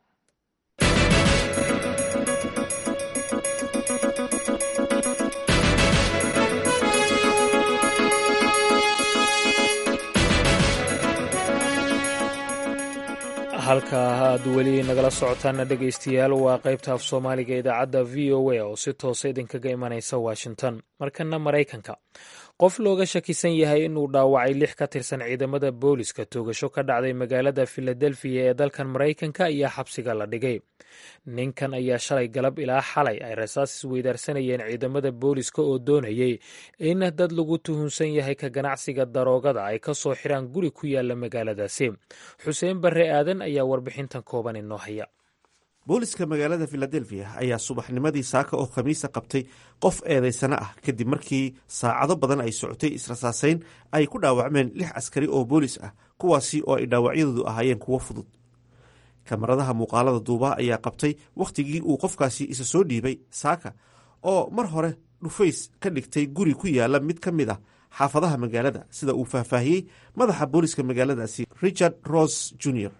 halka aad weli nagala socotaana dhegaystayaal waa qaybta af soomaaliga idaacadda v o a oo si toosa idinkaga imanaysa washington markana maraykanka qof looga shakisan yahay inuu dhaawacay lix ka tirsan ciidamada booliska toogasho ka dhacday magaalada filadelfiya ee dalkan maraykanka ayaa xabsiga la dhigay ninkan ayaa shalay galab ilaa xalay ay rasaas isweydaarsanayeen ciidamada booliska oo doonayay in dad lagu tuhunsan yahay ka ganacsiga daroogada ay ka soo xiraan guri ku yaala magaaladaasi xuseen barre aadan ayaa warbixintan kooban inoo haya
booliska magaalada filadelfiya ayaa subaxnimadii saaka oo khamiisa qabtay qof eedaysano ah kadib markii saacado badan ay socotay israsaasayn ay ku dhaawacmeen lix askari oo boolis ah kuwaasi oo ay dhaawacyadoodu ahaayeen kuwo fudud kamaradaha muuqaalada duuba ayaa qabtay wakhtigii uu qofkaasi isa soo dhiibay saaka oo mar hore dhufays ka dhigtay guri ku yaala mid ka mid ah xaafadaha magaalada sida uu faahfaahiyey madaxa booliska magaaladaasi richard ros jr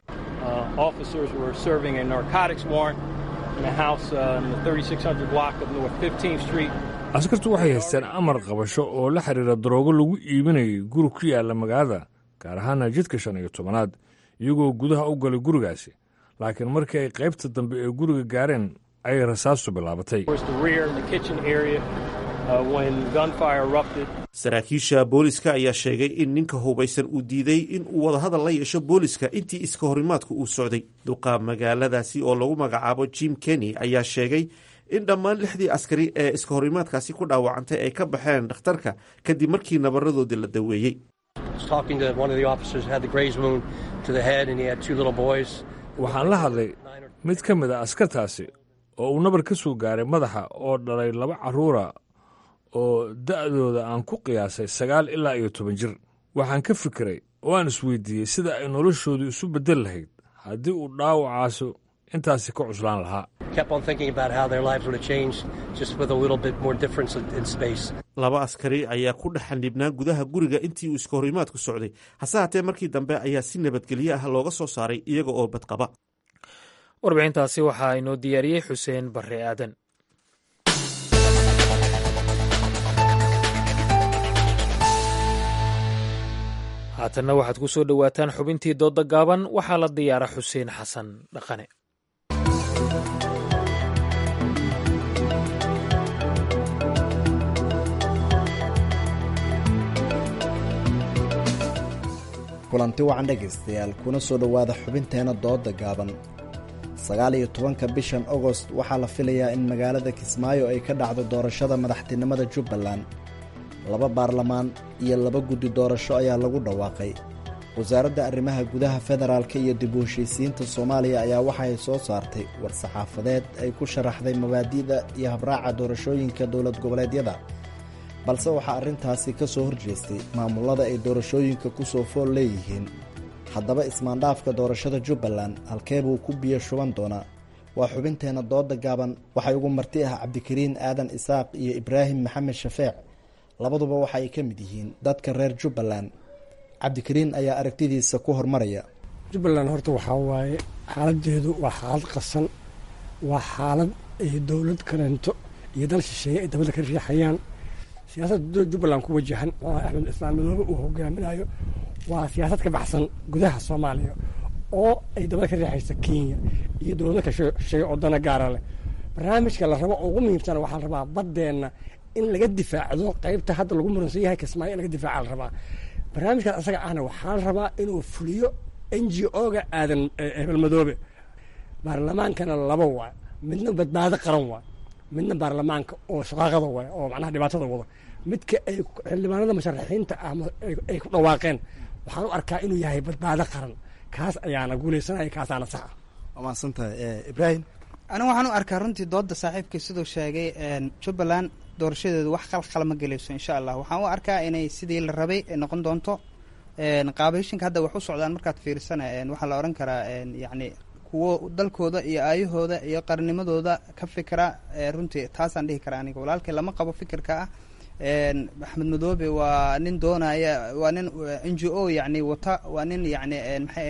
askartu waxay haysteen amar qabasho oo la xiriira daroogo lagu iibinayay guri ku yaala magaalada gaar ahaana jidka shan iyo tobanaad iyagoo gudaha u galay gurigaasi laakiin markii ay qaybta dambe ee guriga gaareen ayay rasaastu bilaabatay
saraakiisha booliska ayaa sheegay in ninka hubaysan uu diiday in uu wadahadal la yeesho booliska intii iska horimaadku uu socday duqa magaaladaasi oo lagu magacaabo jim kenny ayaa sheegay in dhammaan lixdii askari ee iska horimaadkaasi ku dhaawacantay ay ka baxeen dhakhtarka kadib markii nabaradoodii la daweeyey
waxaan la hadlay mid ka mid a askartaasi oo uu nabar ka soo gaaray madaxa oo dhalay laba carruura oo da'dooda aan ku qiyaasay sagaal ilaa iyo toban jir waxaan ka fikiray oo aan isweydiiyey sida ay noloshoodu isu beddel lahayd haddii uu dhaawacaasu intaasi ka cuslaan lahaa
laba askari ayaa ku dhex xanibnaa gudaha guriga intii uu iska horimaadku socday hase haatee markii dambe ayaa si nabadgelyo ah looga soo saaray iyaga oo badqaba
warbixintaasi waxaa inoo diyaariyey xuseen barre aadan haatanna waxaad ku soo dhowaataan xubintii doodda gaaban waxaa la diyaara xuseen xasan dhaqane
kulanti wacan dhegaystayaal kuna soo dhowaada xubinteena doodda gaaban sagaal iyo tobanka bishan agost waxaa la filayaa in magaalada kismaayo ay ka dhacdo doorashada madaxtinimada jubbaland laba baarlamaan iyo laba guddi doorasho ayaa lagu dhawaaqay wasaaradda arrimaha gudaha federaalka iyo dib u heshiisiinta soomaaliya ayaa waxaay soo saartay war-saxaafadeed ay ku sharaxday mabaadi'da iyo habraaca doorashooyinka dowlad goboleedyada balse waxaa arrintaasi ka soo horjeestay maamullada ay doorashooyinka ku soo fool leeyihiin haddaba ismaandhaafka doorashada jubbaland halkee buu ku biyo shuban doonaa waa xubinteenna dooda gaaban waxay ugu marti ah cabdikariin aadan isaaq iyo ibraahim maxamed shafeec labaduba waxa ay ka mid yihiin dadka reer jubbaland cabdikariin ayaa aragtidiisa ku hormaraya
jubbaland horta waxaa waaye xaaladeedu waa xaalad qasan waa xaalad ay dowlad kaleento iyo dal shisheeye ay dabadda ka riixayaan siyaasadda jubbaland ku wajahan oo axmed islaan madoobe uu hogaaminayo waa siyaasad ka baxsan gudaha soomaaliya oo ay dabada ka riixaysa kenya iyo dowlado ka shisheeye oo dana gaara leh barnaamijka la rabo oo ugu muhiimsan waxaa la rabaa baddeenna in laga difaacdo qaybta hadda lagu muransan yahay kismaayo in laga difaaca la rabaa barnaamijkaas asaga ahna waxaa la rabaa inuu fuliyo n g o-ga aadan hebel madoobe baarlamaankana laba waa midna badbaado qaran waa midna baarlamaanka oo shaqaaqada waay oo macnaha dhibaatada wada midka ay xildhibaanada musharaxiinta ah ay ku dhawaaqeen waxaan u arkaa inuu yahay badbaado qaran kaas ayaana guuleysanaya kaasaana saxa
waa mahadsantahay ibraahim
anigu waxaan u arkaa runtii dooda saaxiibkii siduu sheegay jubbaland doorashadeedu wax qalqal ma gelayso insha allah waxaan u arkaa inay sidii la rabay noqon doonto qaabayshinka hadda wax u socdaan markaad fiirsana waxaa la oran karaa yacni kuwo dalkooda iyo aayahooda iyo qarnimadooda ka fikra runtii taasaan dhihi karaa aniga walaalkii lama qabo fikirka ah axmed madoobe waa nin doonaya waa nin n g o yani wata waa nin yani maxay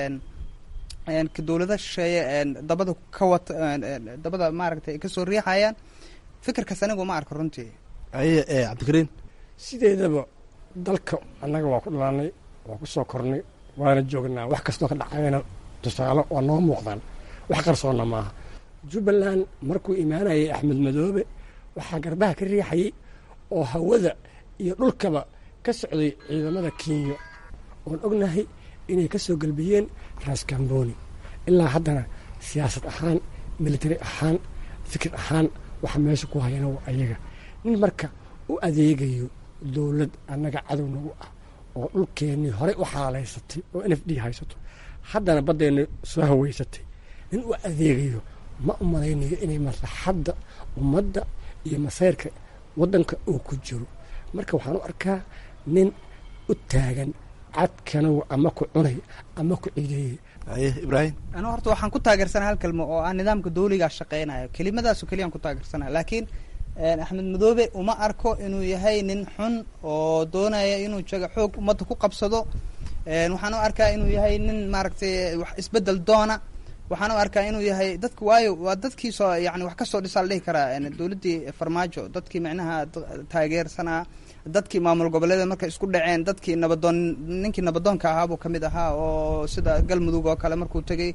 ahayte dowlada shisheeye dabada ka wata dabada maaragtay kasoo riixayaan fikirkaas anigu ma arko runtii
aye cabdikariin
sideedaba dalka annaga waa ku dhalanay waa ku soo kornay waana joognaa wax kastoo ka dhacayana tusaale waa noo muuqdaan wax qarsoonna maaha jubbaland markuu imaanayay axmed madoobe waxaa garbaha ka riixayay oo hawada iyo dhulkaba ka socday ciidamada kenya oon ognahay inay ka soo gelbiyeen raskamboni ilaa haddana siyaasad ahaan military ahaan fikir ahaan waxa meesha ku hayana waa ayaga nin marka u adeegayo dowlad annaga cadow nagu ah oo dhulkeennii horey u xaalaysatay oo n f d haysato haddana baddeenna soo haweysatay nin u adeegayo ma u malaynayo inay maslaxadda ummadda iyo masayrka waddanka uu ku jiro marka waxaan u arkaa nin u taagan cadkanow ama ku cunay ama ku cideeyey
aye ibraahim
anigu horta waxaan ku taageersanaa hal kelmo oo ah nidaamka dawligaa shaqeynayo kelimadaasoo keliyaan ku taageersanaya laakiin axmed madoobe uma arko inuu yahay nin xun oo doonaya inuu jaga xoog ummadda ku qabsado waxaan u arkaa inuu yahay nin maaragtay wax isbedel doona waxaan u arkaa inuu yahay dadka waayo waa dadkii soo yani wax kasoo dhisaa la dhihi karaa dowladdii farmaajo dadkii micnaha taageersanaa dadkii maamul goboleeda markay isku dhaceen dadkii nabadoon ninkii nabadoonka ahaa buu kamid ahaa oo sida galmudug oo kale markuu tegay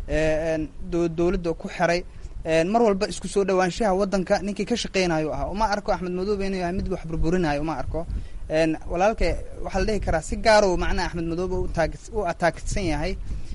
dowladda ku xiray mar walba isku soo dhawaanshaha waddanka ninkii ka shaqeynayo ahaa uma arko axmed madoobe inuu yahay mid wax burburinayo uma arko walaalka waxaa la dhihi karaa si gaaro macnaha axmed madoobe u ataagsan yahay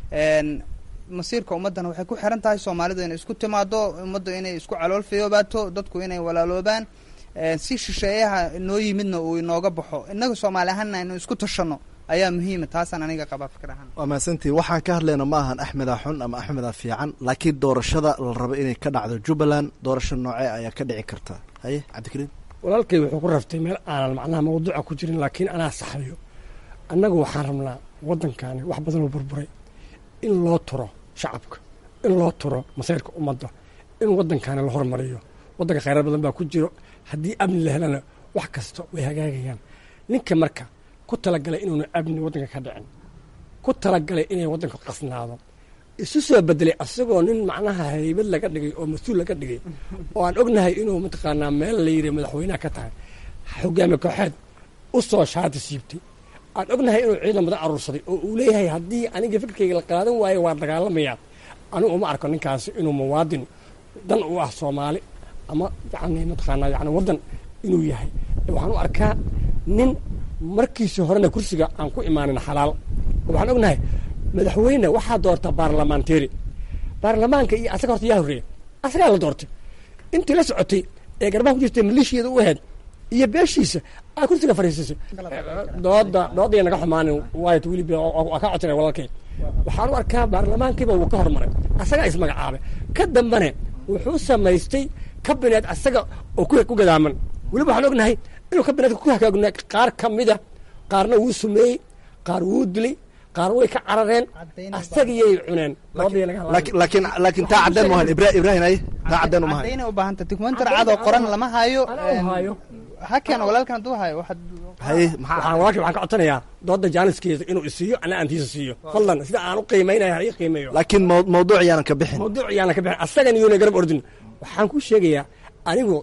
masiirka ummaddana waxay ku xiran tahay soomaalidu inay isku timaado ummaddu inay isku calool fiyoobaato dadku inay walaaloobaan si shisheeyaha noo yimidna uu inooga baxo innaga soomaali ahaanna aynu isku tashano ayaa muhiima taasaan aniga qabaa fikir ahaan
waa mahadsantii waxaan ka hadlayna ma ahan axmeda xun ama axmeda fiican laakiin doorashada la rabo inay ka dhacdo jubbaland doorasho noocee ayaa ka dhici karta haye cabdikariin
walaalkay wuxuu ku raftay meel aanan macnaha mawduuca ku jirin laakiin anaa saxayo annagu waxaan rabnaa waddankaani wax badan oo burburay in loo turo shacabka in loo turo masayrka ummadda in waddankaani la hormariyo waddanka khayraad badan baa ku jiro haddii amni la helana wax kasta way hagaagayaan ninka marka ku talagalay inuuna amni waddanka ka dhicin ku talagalay inay waddanka qasnaado isu soo bedelay asagoo nin macnaha haybad laga dhigay oo mas-uul laga dhigay oo aan ognahay inuu mataqaanaa meel la yidhi madaxweynaha ka tahay hogaami kooxeed u soo shaati siibtay aan ognahay inuu ciidan badan aruursaday oo uu leeyahay haddii aniga fikirkayga la qaadan waayo waa dagaalamayaa anigu uma arko ninkaasi inuu muwaadin dan u ah soomaali ama yani mataqaanaa yani waddan inuu yahay waxaan u arkaa nin markiisii horena kursiga aan ku imaanin xalaal waxaan ognahay madaxweyne waxaa doorta baarlamaanteri baarlamaanka iyo asaga horta yaa horreeya asagaa la doortay intii la socotay ee garbaha ku jirtay maleeshiyada u ahayd iyo beeshiisa aa kursiga fadhiisisay dooda doodaya naga xumaanin waayt weliba waa ka codsanay walaalkay waxaan u arkaa baarlamaankiiba wuu ka hormaray asagaa ismagacaabay ka dambane wuxuu samaystay kabineed asaga oo ku gadaaman weliba waxaan ognahay inuu kabineedka ku hagaagna qaar ka mida qaarna wuu sumeeyey qaar wuu dilay qaar way ka carareen asagiyay cuneen
laakiin laakiin taa cadeen maahan ibrahim ay taa cadeen uma hayo
cadayna u baahanta documentary cadoo qoran lama hayo ha keeno walaalkan hadduu hayo waxaad
haye
waxaan walaalkii waxaan ka codsanayaa dooda jaaniskeeda inuu isiiyo ana aantiisa siiyo fadlan sida aan u qiimaynayo ha ii qiimeeyo
laakiin maw- mawduuc yaanan ka bixin
mawduuc yaana ka bixin asagan iyona garab ordin waxaan ku sheegayaa anigu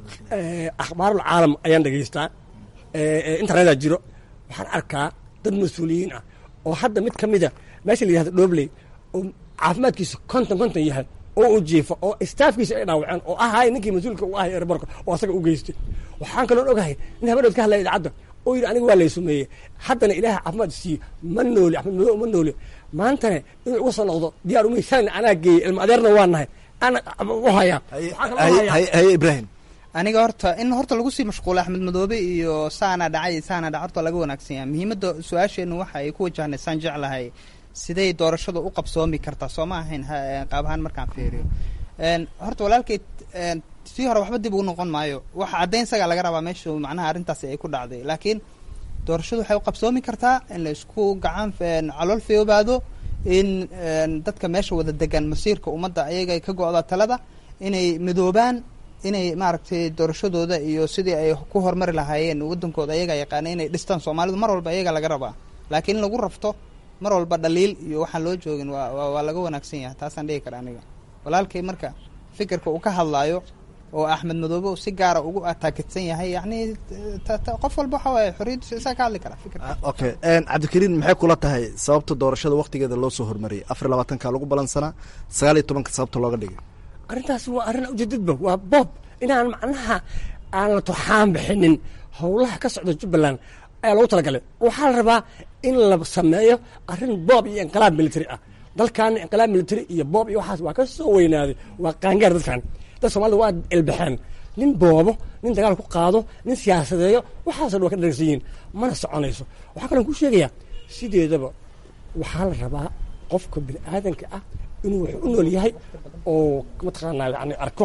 akhbaarul caalam ayaan dhegaystaa internetaa jiro waxaan arkaa dad mas-uuliyiin ah oo hadda mid ka mida meesha la yihahdo dhobley oo caafimaadkiisa konton konton yahay oo uu jiifo oo staafkiisa ay dhaawaceen oo ahay ninkii mas-uulka u ahay erborka oo asaga u geystay waxaan kaloon ogahay nin habadhood ka hadlaya idaacadda oo yidhi aniga waa lay sumeeyey haddana ilaaha caafimaad siiye ma nooli axmed madow ma nooli maantana inuu iga soo noqdo diyaar umay shalina anaa geeyey ilma adeerna waa nahay ana u hayaa waxaan kaloo hayaa
haye haye ibrahim
aniga horta in horta lagu sii mashquulo axmed madoobe iyo saana dhacay saana dhac horta laga wanaagsan yahay muhiimadda su-aasheennu waxa ay ku wajahnay saan jeclahay siday doorashadu u qabsoomi kartaa soo ma ahayn ha- qaab ahaan markaan fiiriyo horta walaalkay sii hore waxba dib ugu noqon maayo waxa caddayn sagaa laga rabaa meeshu macnaha arrintaasi ay ku dhacday laakiin doorashadu waxay u qabsoomi kartaa in la isku gacan calool feobaado in dadka meesha wada degan masiirka ummadda ayaga ay ka go-da talada inay midoobaan inay maaragtay doorashadooda iyo sidii ay ku horumari lahaayeen wadankooda ayaga yaqaana inay dhistaan soomaalidu mar walba ayaga laga rabaa laakiin in lagu rafto mar walba dhaliil iyo waxaan loo joogin waa waa waa laga wanaagsan yahay taasaan dhihi kara aniga walaalkay marka fikirka uu ka hadlaayo oo axmed madoobe uu si gaara ugu ataakidsan yahay yacni ta- ta- qof walba waxa waaye xorriyaddiisa isaa ka hadli kara fikirka
okay cabdikariin maxay kula tahay sababta doorashada waktigeeda loo soo hormariyay afar iyo labaatanka lagu balansanaa sagaal iyo tobanka sababta looga dhigay
arrintaasi waa arrin ujeedadba waa boob inaan macnaha aan la turxaan bixinin howlaha ka socda jubbaland ayaa lagu talagalay waxaa la rabaa in la sameeyo arrin boob iyo inqilaab military ah dalkaana inqilaab military iyo boob iyo waxaas waa ka soo weynaaday waa qaangaar dadkan dad soomaalida waa ilbaxeen nin boobo nin dagaal ku qaado nin siyaasadeeyo waxaasoo dhan waa ka dharagsan yihiin mana soconayso waxaa kaloo ku sheegayaa sideedaba waxaa la rabaa qofka bini aadanka ah inuu wax u nool yahay oo mataqaanaa yani arko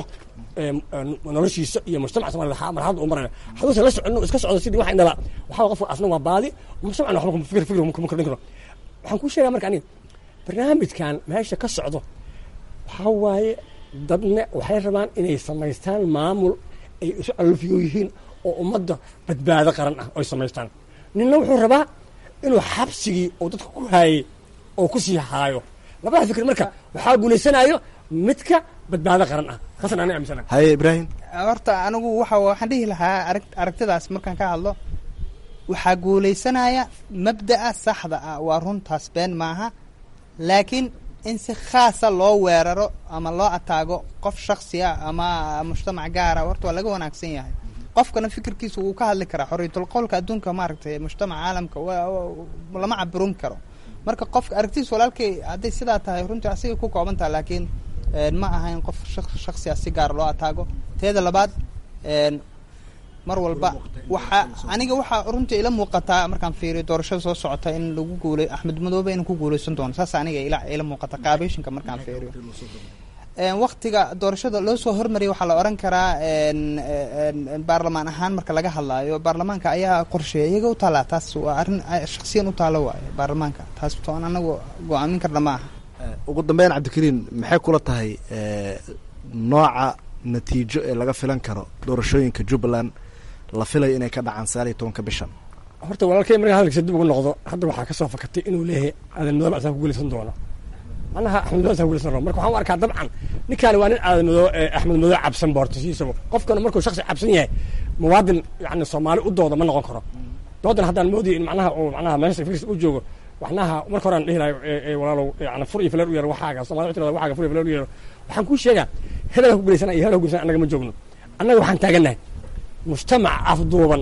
noloshiisa iyo mujtamaca somalida marxalada u maraya haduusan la soconin iska socdo sidii wax indhala waxaa qofka asna waa baadi mujtamacna waxba kuma fikir fikir kuma kordhin karo waxaan kuu sheegaa marka aniga barnaamijkan meesha ka socdo waxaa waaye dadna waxay rabaan inay samaystaan maamul ay isu alfiyo yihiin oo ummadda badbaado qaran ah ay samaystaan ninna wuxuu rabaa inuu xabsigii oo dadka ku haayey oo ku sii haayo labada fikir marka waxaa guulaysanayo midka badbaado qaran ah taasna ana aaminsana
haye ibrahim
horta anigu waxa waxaan dhihi lahaa arag aragtidaas markaan ka hadlo waxaa guulaysanaya mabda'a saxda ah waa runtaas been maaha laakiin in si khaasa loo weeraro ama loo ataago qof shaksi ah ama mujtamac gaara horta waa laga wanaagsan yahay qofkana fikirkiisa wuu ka hadli karaa xorriyatul qowlka adduunka maaragtay mujtamac caalamka wa- lama cabirin karo marka qofka aragtidiis walaalkay hadday sidaa tahay runtii asigay ku kooban tahay laakiin ma aha in qof shak- shaksiya si gaar loo ataago teeda labaad mar walba waxaa aniga waxaa runtii ila muuqataa markaan fiiriyo doorashada soo socota in lagu guulay axmed madoobe inuu ku guuleysan doono saas aniga ila ila muuqata qaabeyshinka markaan fiiriyo waktiga doorashada loo soo hormariyay waxaa la oran karaa baarlamaan ahaan marka laga hadlaayo baarlamaanka ayaa qorsheeya iyaga u taallaa taas waa arrin shaksiyan u taalo waayo baarlamaanka taas toon anagu go-aamin karna ma aha
ugu dambeyn cabdikariin maxay kula tahay nooca natiijo ee laga filan karo doorashooyinka jubbaland la filayo inay ka dhacaan sagaal iyo tobanka bishan
horta walaalkay markaa hadalkiisa dib ugu noqdo hadda waxaa kasoo fakatay inuu leeyahay aadan madoobe asaa ku guulaysan doono macnaha axmed madoobe asaa ku guulaysan doono marka waxaan u arkaa dabcan ninkaani waa nin aadan madoo axmed madoobe cabsan boortasiisaba qofkana markuu shaksi cabsan yahay muwaadin yani soomaali u dooda ma noqon karo doodan haddaan moodaya in macnaha uu macnaha meesha firis u joogo waxnaha marka hore aan dhihi lahay walaalow yani fur iyo fileer u yeero waxaaga soomali waxay tirada waxaaga fur iyo fileer u yeero waxaan kuu sheegaa hebelaa ku guulaysana iyo hebelaa ku guulaysana annaga ma joogno annaga waxaan taagannahay mujtamac afduuban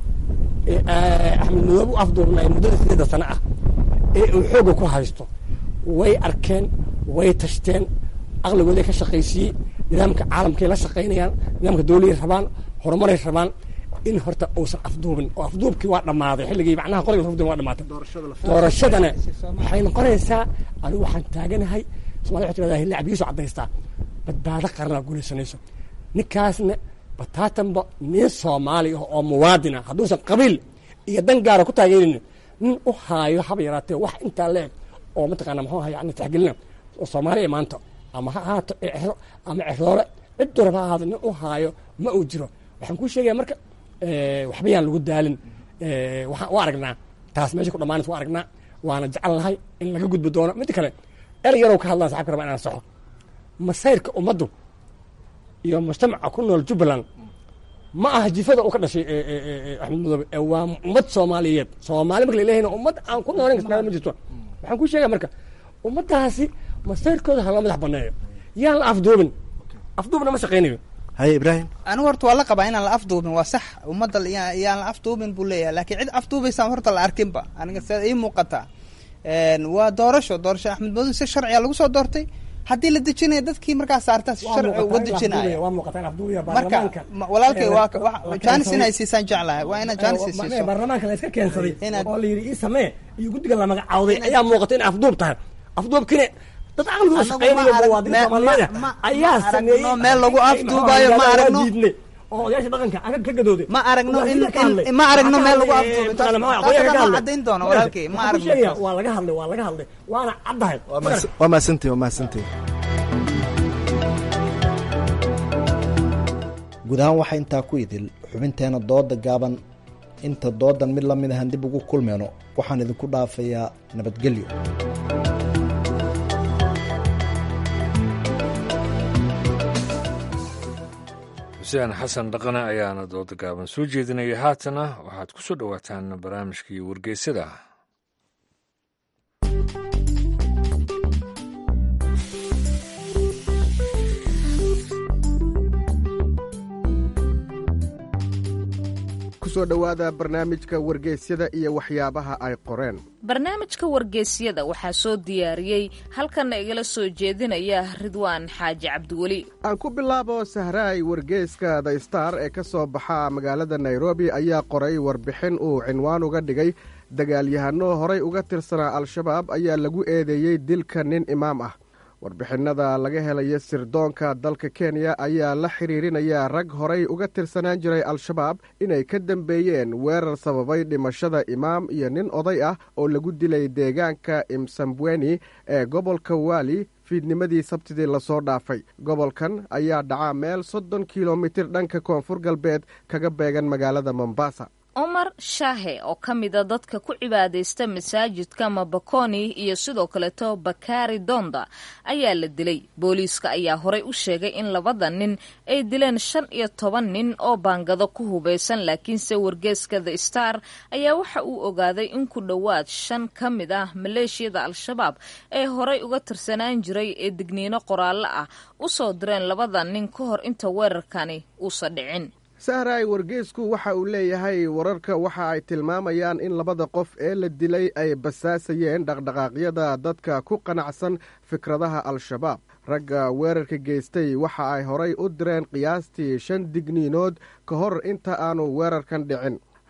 axmed madoobe u afduubnay muddada sideeda sano ah ee uu xoogga ku haysto way arkeen way tashteen aqligooday ka shaqaysiiyey nidaamka caalamkay la shaqaynayaan nidaamka dowladay rabaan horumaray rabaan in horta uusan afduubin oo afduubkii waa dhammaaday xilligii macnaha qoriga afduubin waa dhamaatay doorashadana waxay noqonaysaa anigu waxaan taaganahay somalia waxay tirahdaa lacbigiisu caddaystaa badbaado qaranaa guulaysanayso ninkaasna bataatanba nin soomaali ah oo muwaadin ah hadduusan qabiil iyo dan gaara ku taageerin nin u haayo haba yaraatee wax intaa leeg oo mataqaana muxuu aha yani taxgelina oo soomaaliya maanta ama ha ahaato exro ama exroole ciddu raba ha ahaado nin u haayo ma uu jiro waxaan kuu sheegaya marka waxba yaan lagu daalin waxaan u aragnaa taas meesha ku dhamaanaysa u aragnaa waana jecel lahay in laga gudbi doono midda kale erey yarow ka hadlaan saxabka raba inaan saxo masayrka ummaddu iyo mujtamaca ku nool jubbaland ma aha jifada uu ka dhashay axmed madoobe waa ummad soomaaliyeed soomaali marka laleeyahayna ummad aan ku noolayn kasnaada ma jirto waxaan kuu sheegaya marka ummaddaasi masayrkooda hala madax baneeyo yaan la afduubin afduubna ma shaqaynayo
haye ibraahim
anigu horta waa la qabaa inaan la afduubin waa sax ummadda yaan la afduubin buu leeyahay laakiin cid afduubaysaan horta la arkinba aniga sidaa ii muuqataa waa doorasho doorasho axmed madoobe si sharciga lagu soo doortay haddii la dejinaya dadkii markaas saartaa si sharci uga dejinaya marka walaalkay waa jaanis inay siisaan jeclahay waa inaad jaanis siiso
baarlamaanka la iska keensaday oo la yidhi ii samee iyo guddiga la magacaawday ayaa muuqata in afduub tahay afduubkine dad caqligooda shaqeynayo muwaadiniin soomaaliyeed ayaa sameeyey
meel lagu afduubayo ma aragno
oo odayaasha dhaqanka aga ka gadooday
ma aragno in ma aragno meel lagu afduubay taas cadayn doono walaalkay ma aragno
waa laga hadlay waa laga hadlay waana caddahay
waa mahadsantihin waa mahadsantihin guud ahaan waxaa intaa ku idil xubinteena dooda gaaban inta doodan mid la mid ahan dib ugu kulmeyno waxaan idinku dhaafayaa nabadgelyo
xuseen xasan dhaqane ayaana dooda gaaban soo jeedinaya haatana waxaad ku soo dhowaataan barnaamijkii wargeysada
kusoo dhowaada barnaamijka wargeysyada iyo waxyaabaha ay qoreen
barnaamijka wargeysyada waxaa soo diyaariyey halkanna igala soo jeedinaya ridwaan xaaji cabdiweli
aan ku bilaabo sahraay wargeyska the star ee ka soo baxa magaalada nairobi ayaa qoray warbixin uu cinwaan uga dhigay dagaalyahano horay uga tirsanaa al-shabaab ayaa lagu eedeeyey dilka nin imaam ah warbixinada laga helaya sirdoonka dalka kenya ayaa la xiriirinaya rag horay uga tirsanaan jiray al-shabaab inay ka dambeeyeen weerar sababay dhimashada imaam iyo nin oday ah oo lagu dilay deegaanka imsambweni ee gobolka waali fiidnimadii sabtidii lasoo dhaafay gobolkan ayaa dhacaa meel soddon kilomitir dhanka koonfur galbeed kaga beegan magaalada mombasa
cumar shaahe oo ka mida dadka ku cibaadaysta masaajidka mabakoni iyo sidoo kaleeto bakari donda ayaa la dilay booliiska ayaa horey u sheegay in labada nin ay dileen shan iyo toban nin oo baangado ku hubaysan laakiinse wargeeska the star ayaa waxa uu ogaaday in ku dhowaad shan ka mid ah maleeshiyada al-shabaab ee horey uga tirsanaan jiray ee digniino qoraallo ah u soo direen labada nin ka hor inta weerarkani uusan dhicin
sahraay wargeysku waxa uu leeyahay wararka waxa ay tilmaamayaan in labada qof ee la dilay ay basaasayeen dhaqdhaqaaqyada dadka ku qanacsan fikradaha al-shabaab ragga weerarka geystay waxa ay horay u direen qiyaastii shan digniinood ka hor inta aanu weerarkan dhicin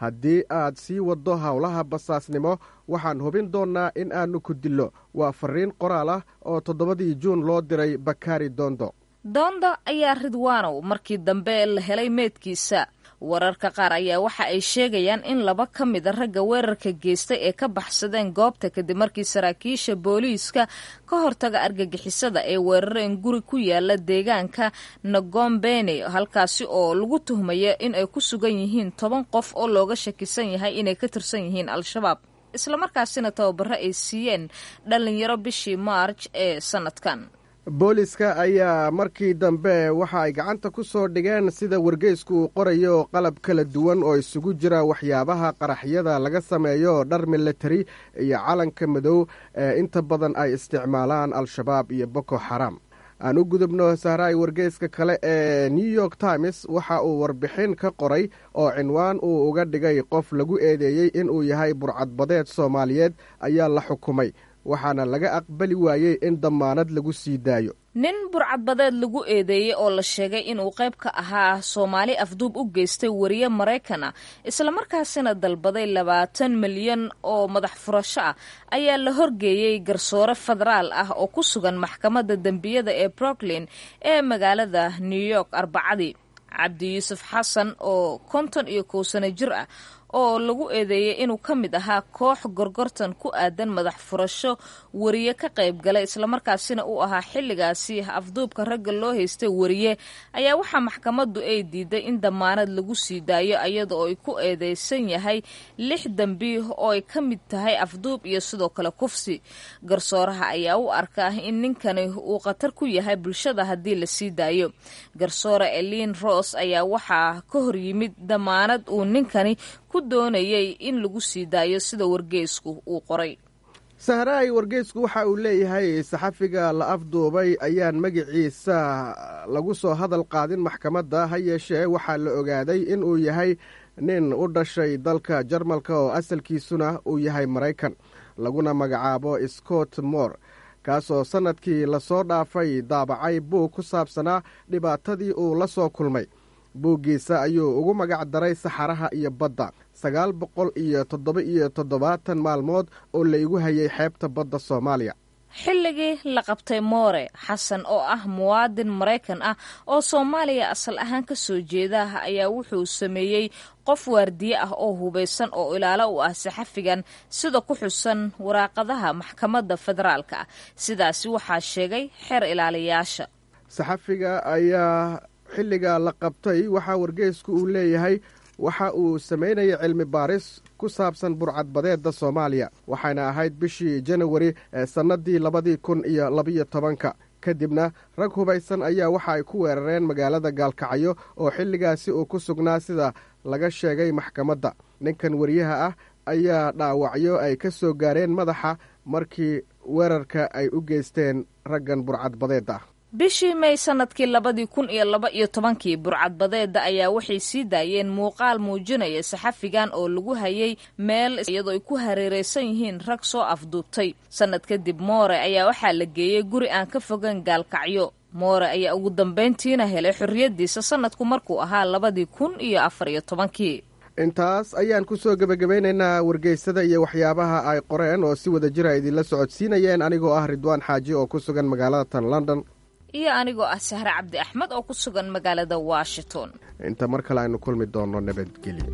haddii aad sii waddo howlaha basaasnimo waxaan hubin doonnaa in aannu ku dillo waa farriin qoraal ah oo toddobadii juun loo diray bakari dondo
doonda ayaa ridwaanow markii dambe la helay meedkiisa wararka qaar ayaa waxa ay sheegayaan in laba ka mida ragga weerarka geystay ee ka baxsadeen goobta kadib markii saraakiisha booliiska ka hortaga argagixisada ee weerareen guri ku yaala deegaanka nagombene halkaasi oo lagu tuhmaya in ay ku sugan yihiin toban qof oo looga shakisan yahay inay ka tirsan yihiin al-shabaab islamarkaasina tababaro ay siiyeen dhallinyaro bishii maarj ee sanadkan
booliska ayaa markii dambe waxa ay gacanta ku soo dhigeen sida wargeysku uu qorayo qalab kala duwan oo isugu jira waxyaabaha qaraxyada laga sameeyo dhar militari iyo calanka madow ee inta badan ay isticmaalaan al-shabaab iyo boko xaram aan u gudubno sahraay wargeyska kale ee new york times waxa uu warbixin ka qoray oo cinwaan uu uga dhigay qof lagu eedeeyey inuu yahay burcadbadeed soomaaliyeed ayaa la xukumay waxaana laga aqbali waayey in dammaanad lagu sii daayo
nin burcadbadeed lagu eedeeyey oo la sheegay inuu qayb ka ahaa soomaali afduub u geystay wariye maraykana islamarkaasina dalbaday labaatan milyan oo madax furasho ah ayaa la horgeeyey garsoore federaal ah oo ku sugan maxkamadda dembiyada ee brooklyn ee magaalada new york arbacadii cabdi yuusuf xasan oo konton iyo kow sano jir ah oo lagu eedeeyey inuu ka mid ahaa koox gorgortan ku aadan madax furasho wariye ka qayb galay islamarkaasina uu ahaa xilligaasi afduubka ragga loo haystay wariye ayaa waxaa maxkamaddu ay diiday in dammaanad lagu sii daayo iyada oo ay ku eedeysan yahay lix dembi oo ay ka mid tahay afduub iyo sidoo kale kufsi garsooraha ayaa u arkaa in ninkani uu khatar ku yahay bulshada haddii la sii daayo garsoore elin ross ayaa waxaa ka hor yimid dammaanad uu ninkani ku doonayay in lagu sii daayo sida wargeysku uu qoray
sahraay wargeysku waxa uu leeyahay saxafiga la afduubay ayaan magiciisa lagu soo hadal qaadin maxkamadda ha yeeshee waxaa la ogaaday inuu yahay nin u dhashay dalka jarmalka oo asalkiisuna uu yahay maraykan laguna magacaabo scott moore kaasoo sannadkii lasoo dhaafay daabacay buug ku saabsanaa dhibaatadii uu la soo kulmay buuggiisa ayuu ugu magac daray saxaraha iyo badda sagaal boqol iyo toddoba iyo toddobaatan maalmood oo la igu hayay xeebta badda soomaaliya
xilligii la qabtay moore xasan oo ah muwaadin maraykan ah oo soomaaliya asal ahaan ka soo jeeda ayaa wuxuu sameeyey qof waardiye ah oo hubaysan oo ilaalo u ah saxafigan sida ku xusan waraaqadaha maxkamadda federaalka ah sidaasi waxaa sheegay xeer ilaaliyaasha
saxafiga ayaa xilliga la qabtay waxaa wargeysku uu leeyahay waxa uu samaynayay cilmi baaris ku saabsan burcadbadeedda soomaaliya waxayna ahayd bishii janawari ee sannadii labadii kun iyo labiyo tobanka kadibna rag hubaysan ayaa waxa ay ku weerareen magaalada gaalkacyo oo xilligaasi uu ku sugnaa sida laga sheegay maxkamadda ninkan wariyaha ah ayaa dhaawacyo ay ka soo gaareen madaxa markii weerarka ay u geysteen raggan burcadbadeedda
bishii may sanadkii labadii kun iyo laba iyo tobankii burcadbadeedda ayaa waxay sii daayeen muuqaal muujinaya saxafigan oo lagu hayay meel iyadoo ay ku hareereysan yihiin rag soo afduubtay sannad kadib moore ayaa waxaa la geeyey guri aan ka fogan gaalkacyo moore ayaa ugu dambayntiina helay xorriyaddiisa sannadku markuu ahaa labadii kun iyo afar iyo tobankii
intaas ayaan ku soo gebagabaynaynaa wargeysada iyo waxyaabaha ay qoreen oo si wada jira idinla socodsiinayeen anigoo ah ridwaan xaaji oo ku sugan magaalada tan london
iyo anigoo ah sahre cabdi axmed oo ku sugan magaalada washington
inta mar kale aynu kulmi doonno nabadgelyo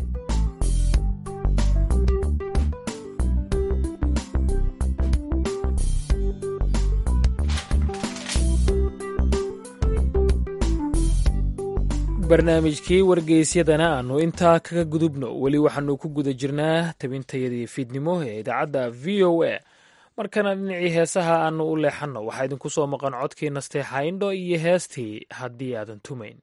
barnaamijkii wargeysyadana aanu intaa kaga gudubno weli waxaanu ku guda jirnaa tabintayadii fiidnimo ee idaacadda v o a markana dhinacii heesaha aanu u leexanno waxaa idinku soo maqan codkii nasteexa indho iyo heestii haddii aadan tumayn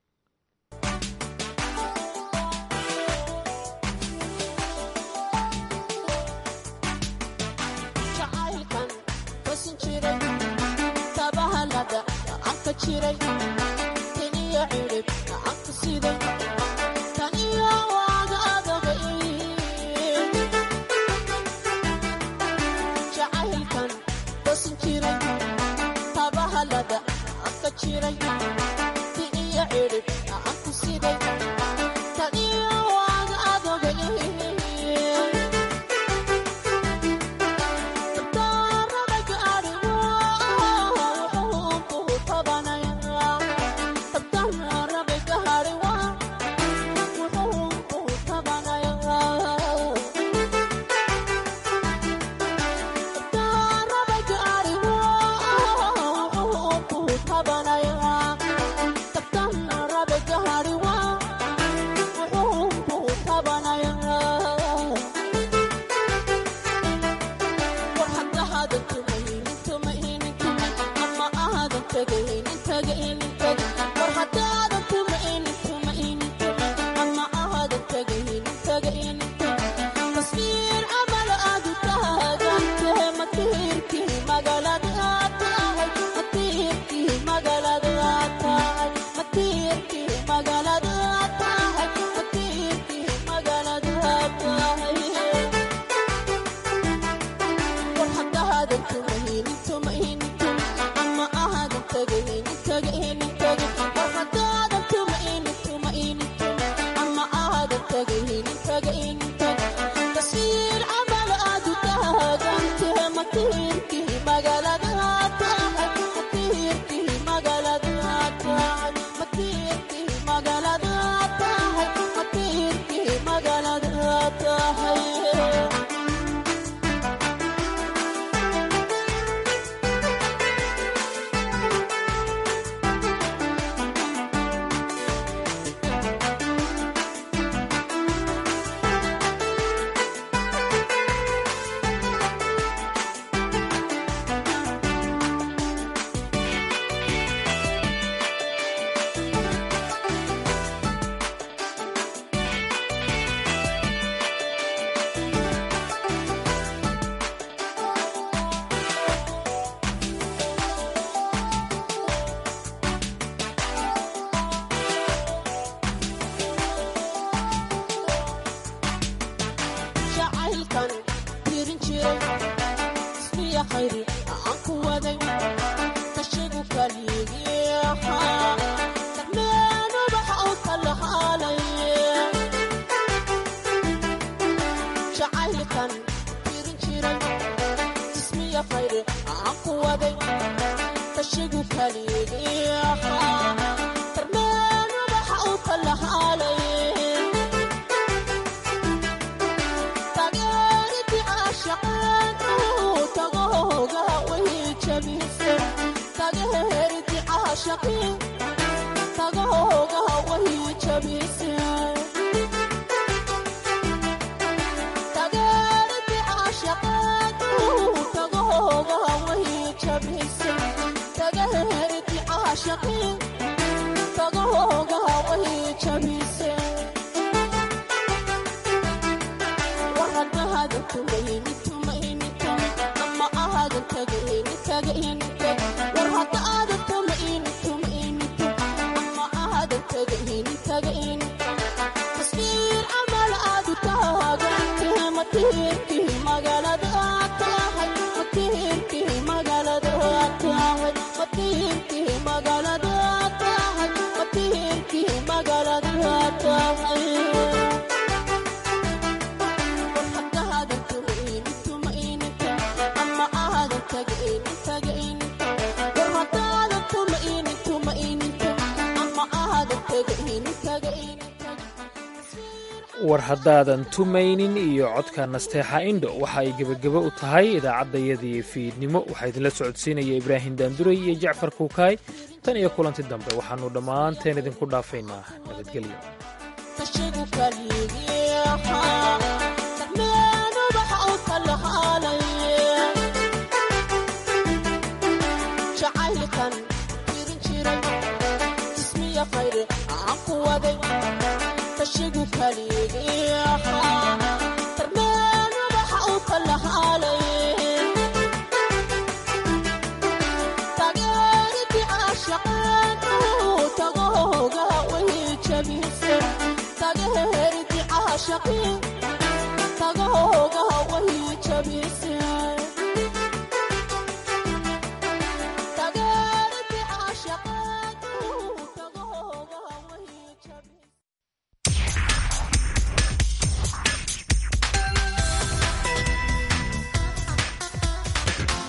Thank you.
war haddaadan tumaynin iyo codka nasteexa indho waxa ay gebagebo u tahay idaacaddayadii fiidnimo waxaa idinla socodsiinaya ibraahim daanduray iyo jacfar kuukaay tan iyo kulanti dambe waxaannu dhammaanteen idinku dhaafaynaa nabadgelyo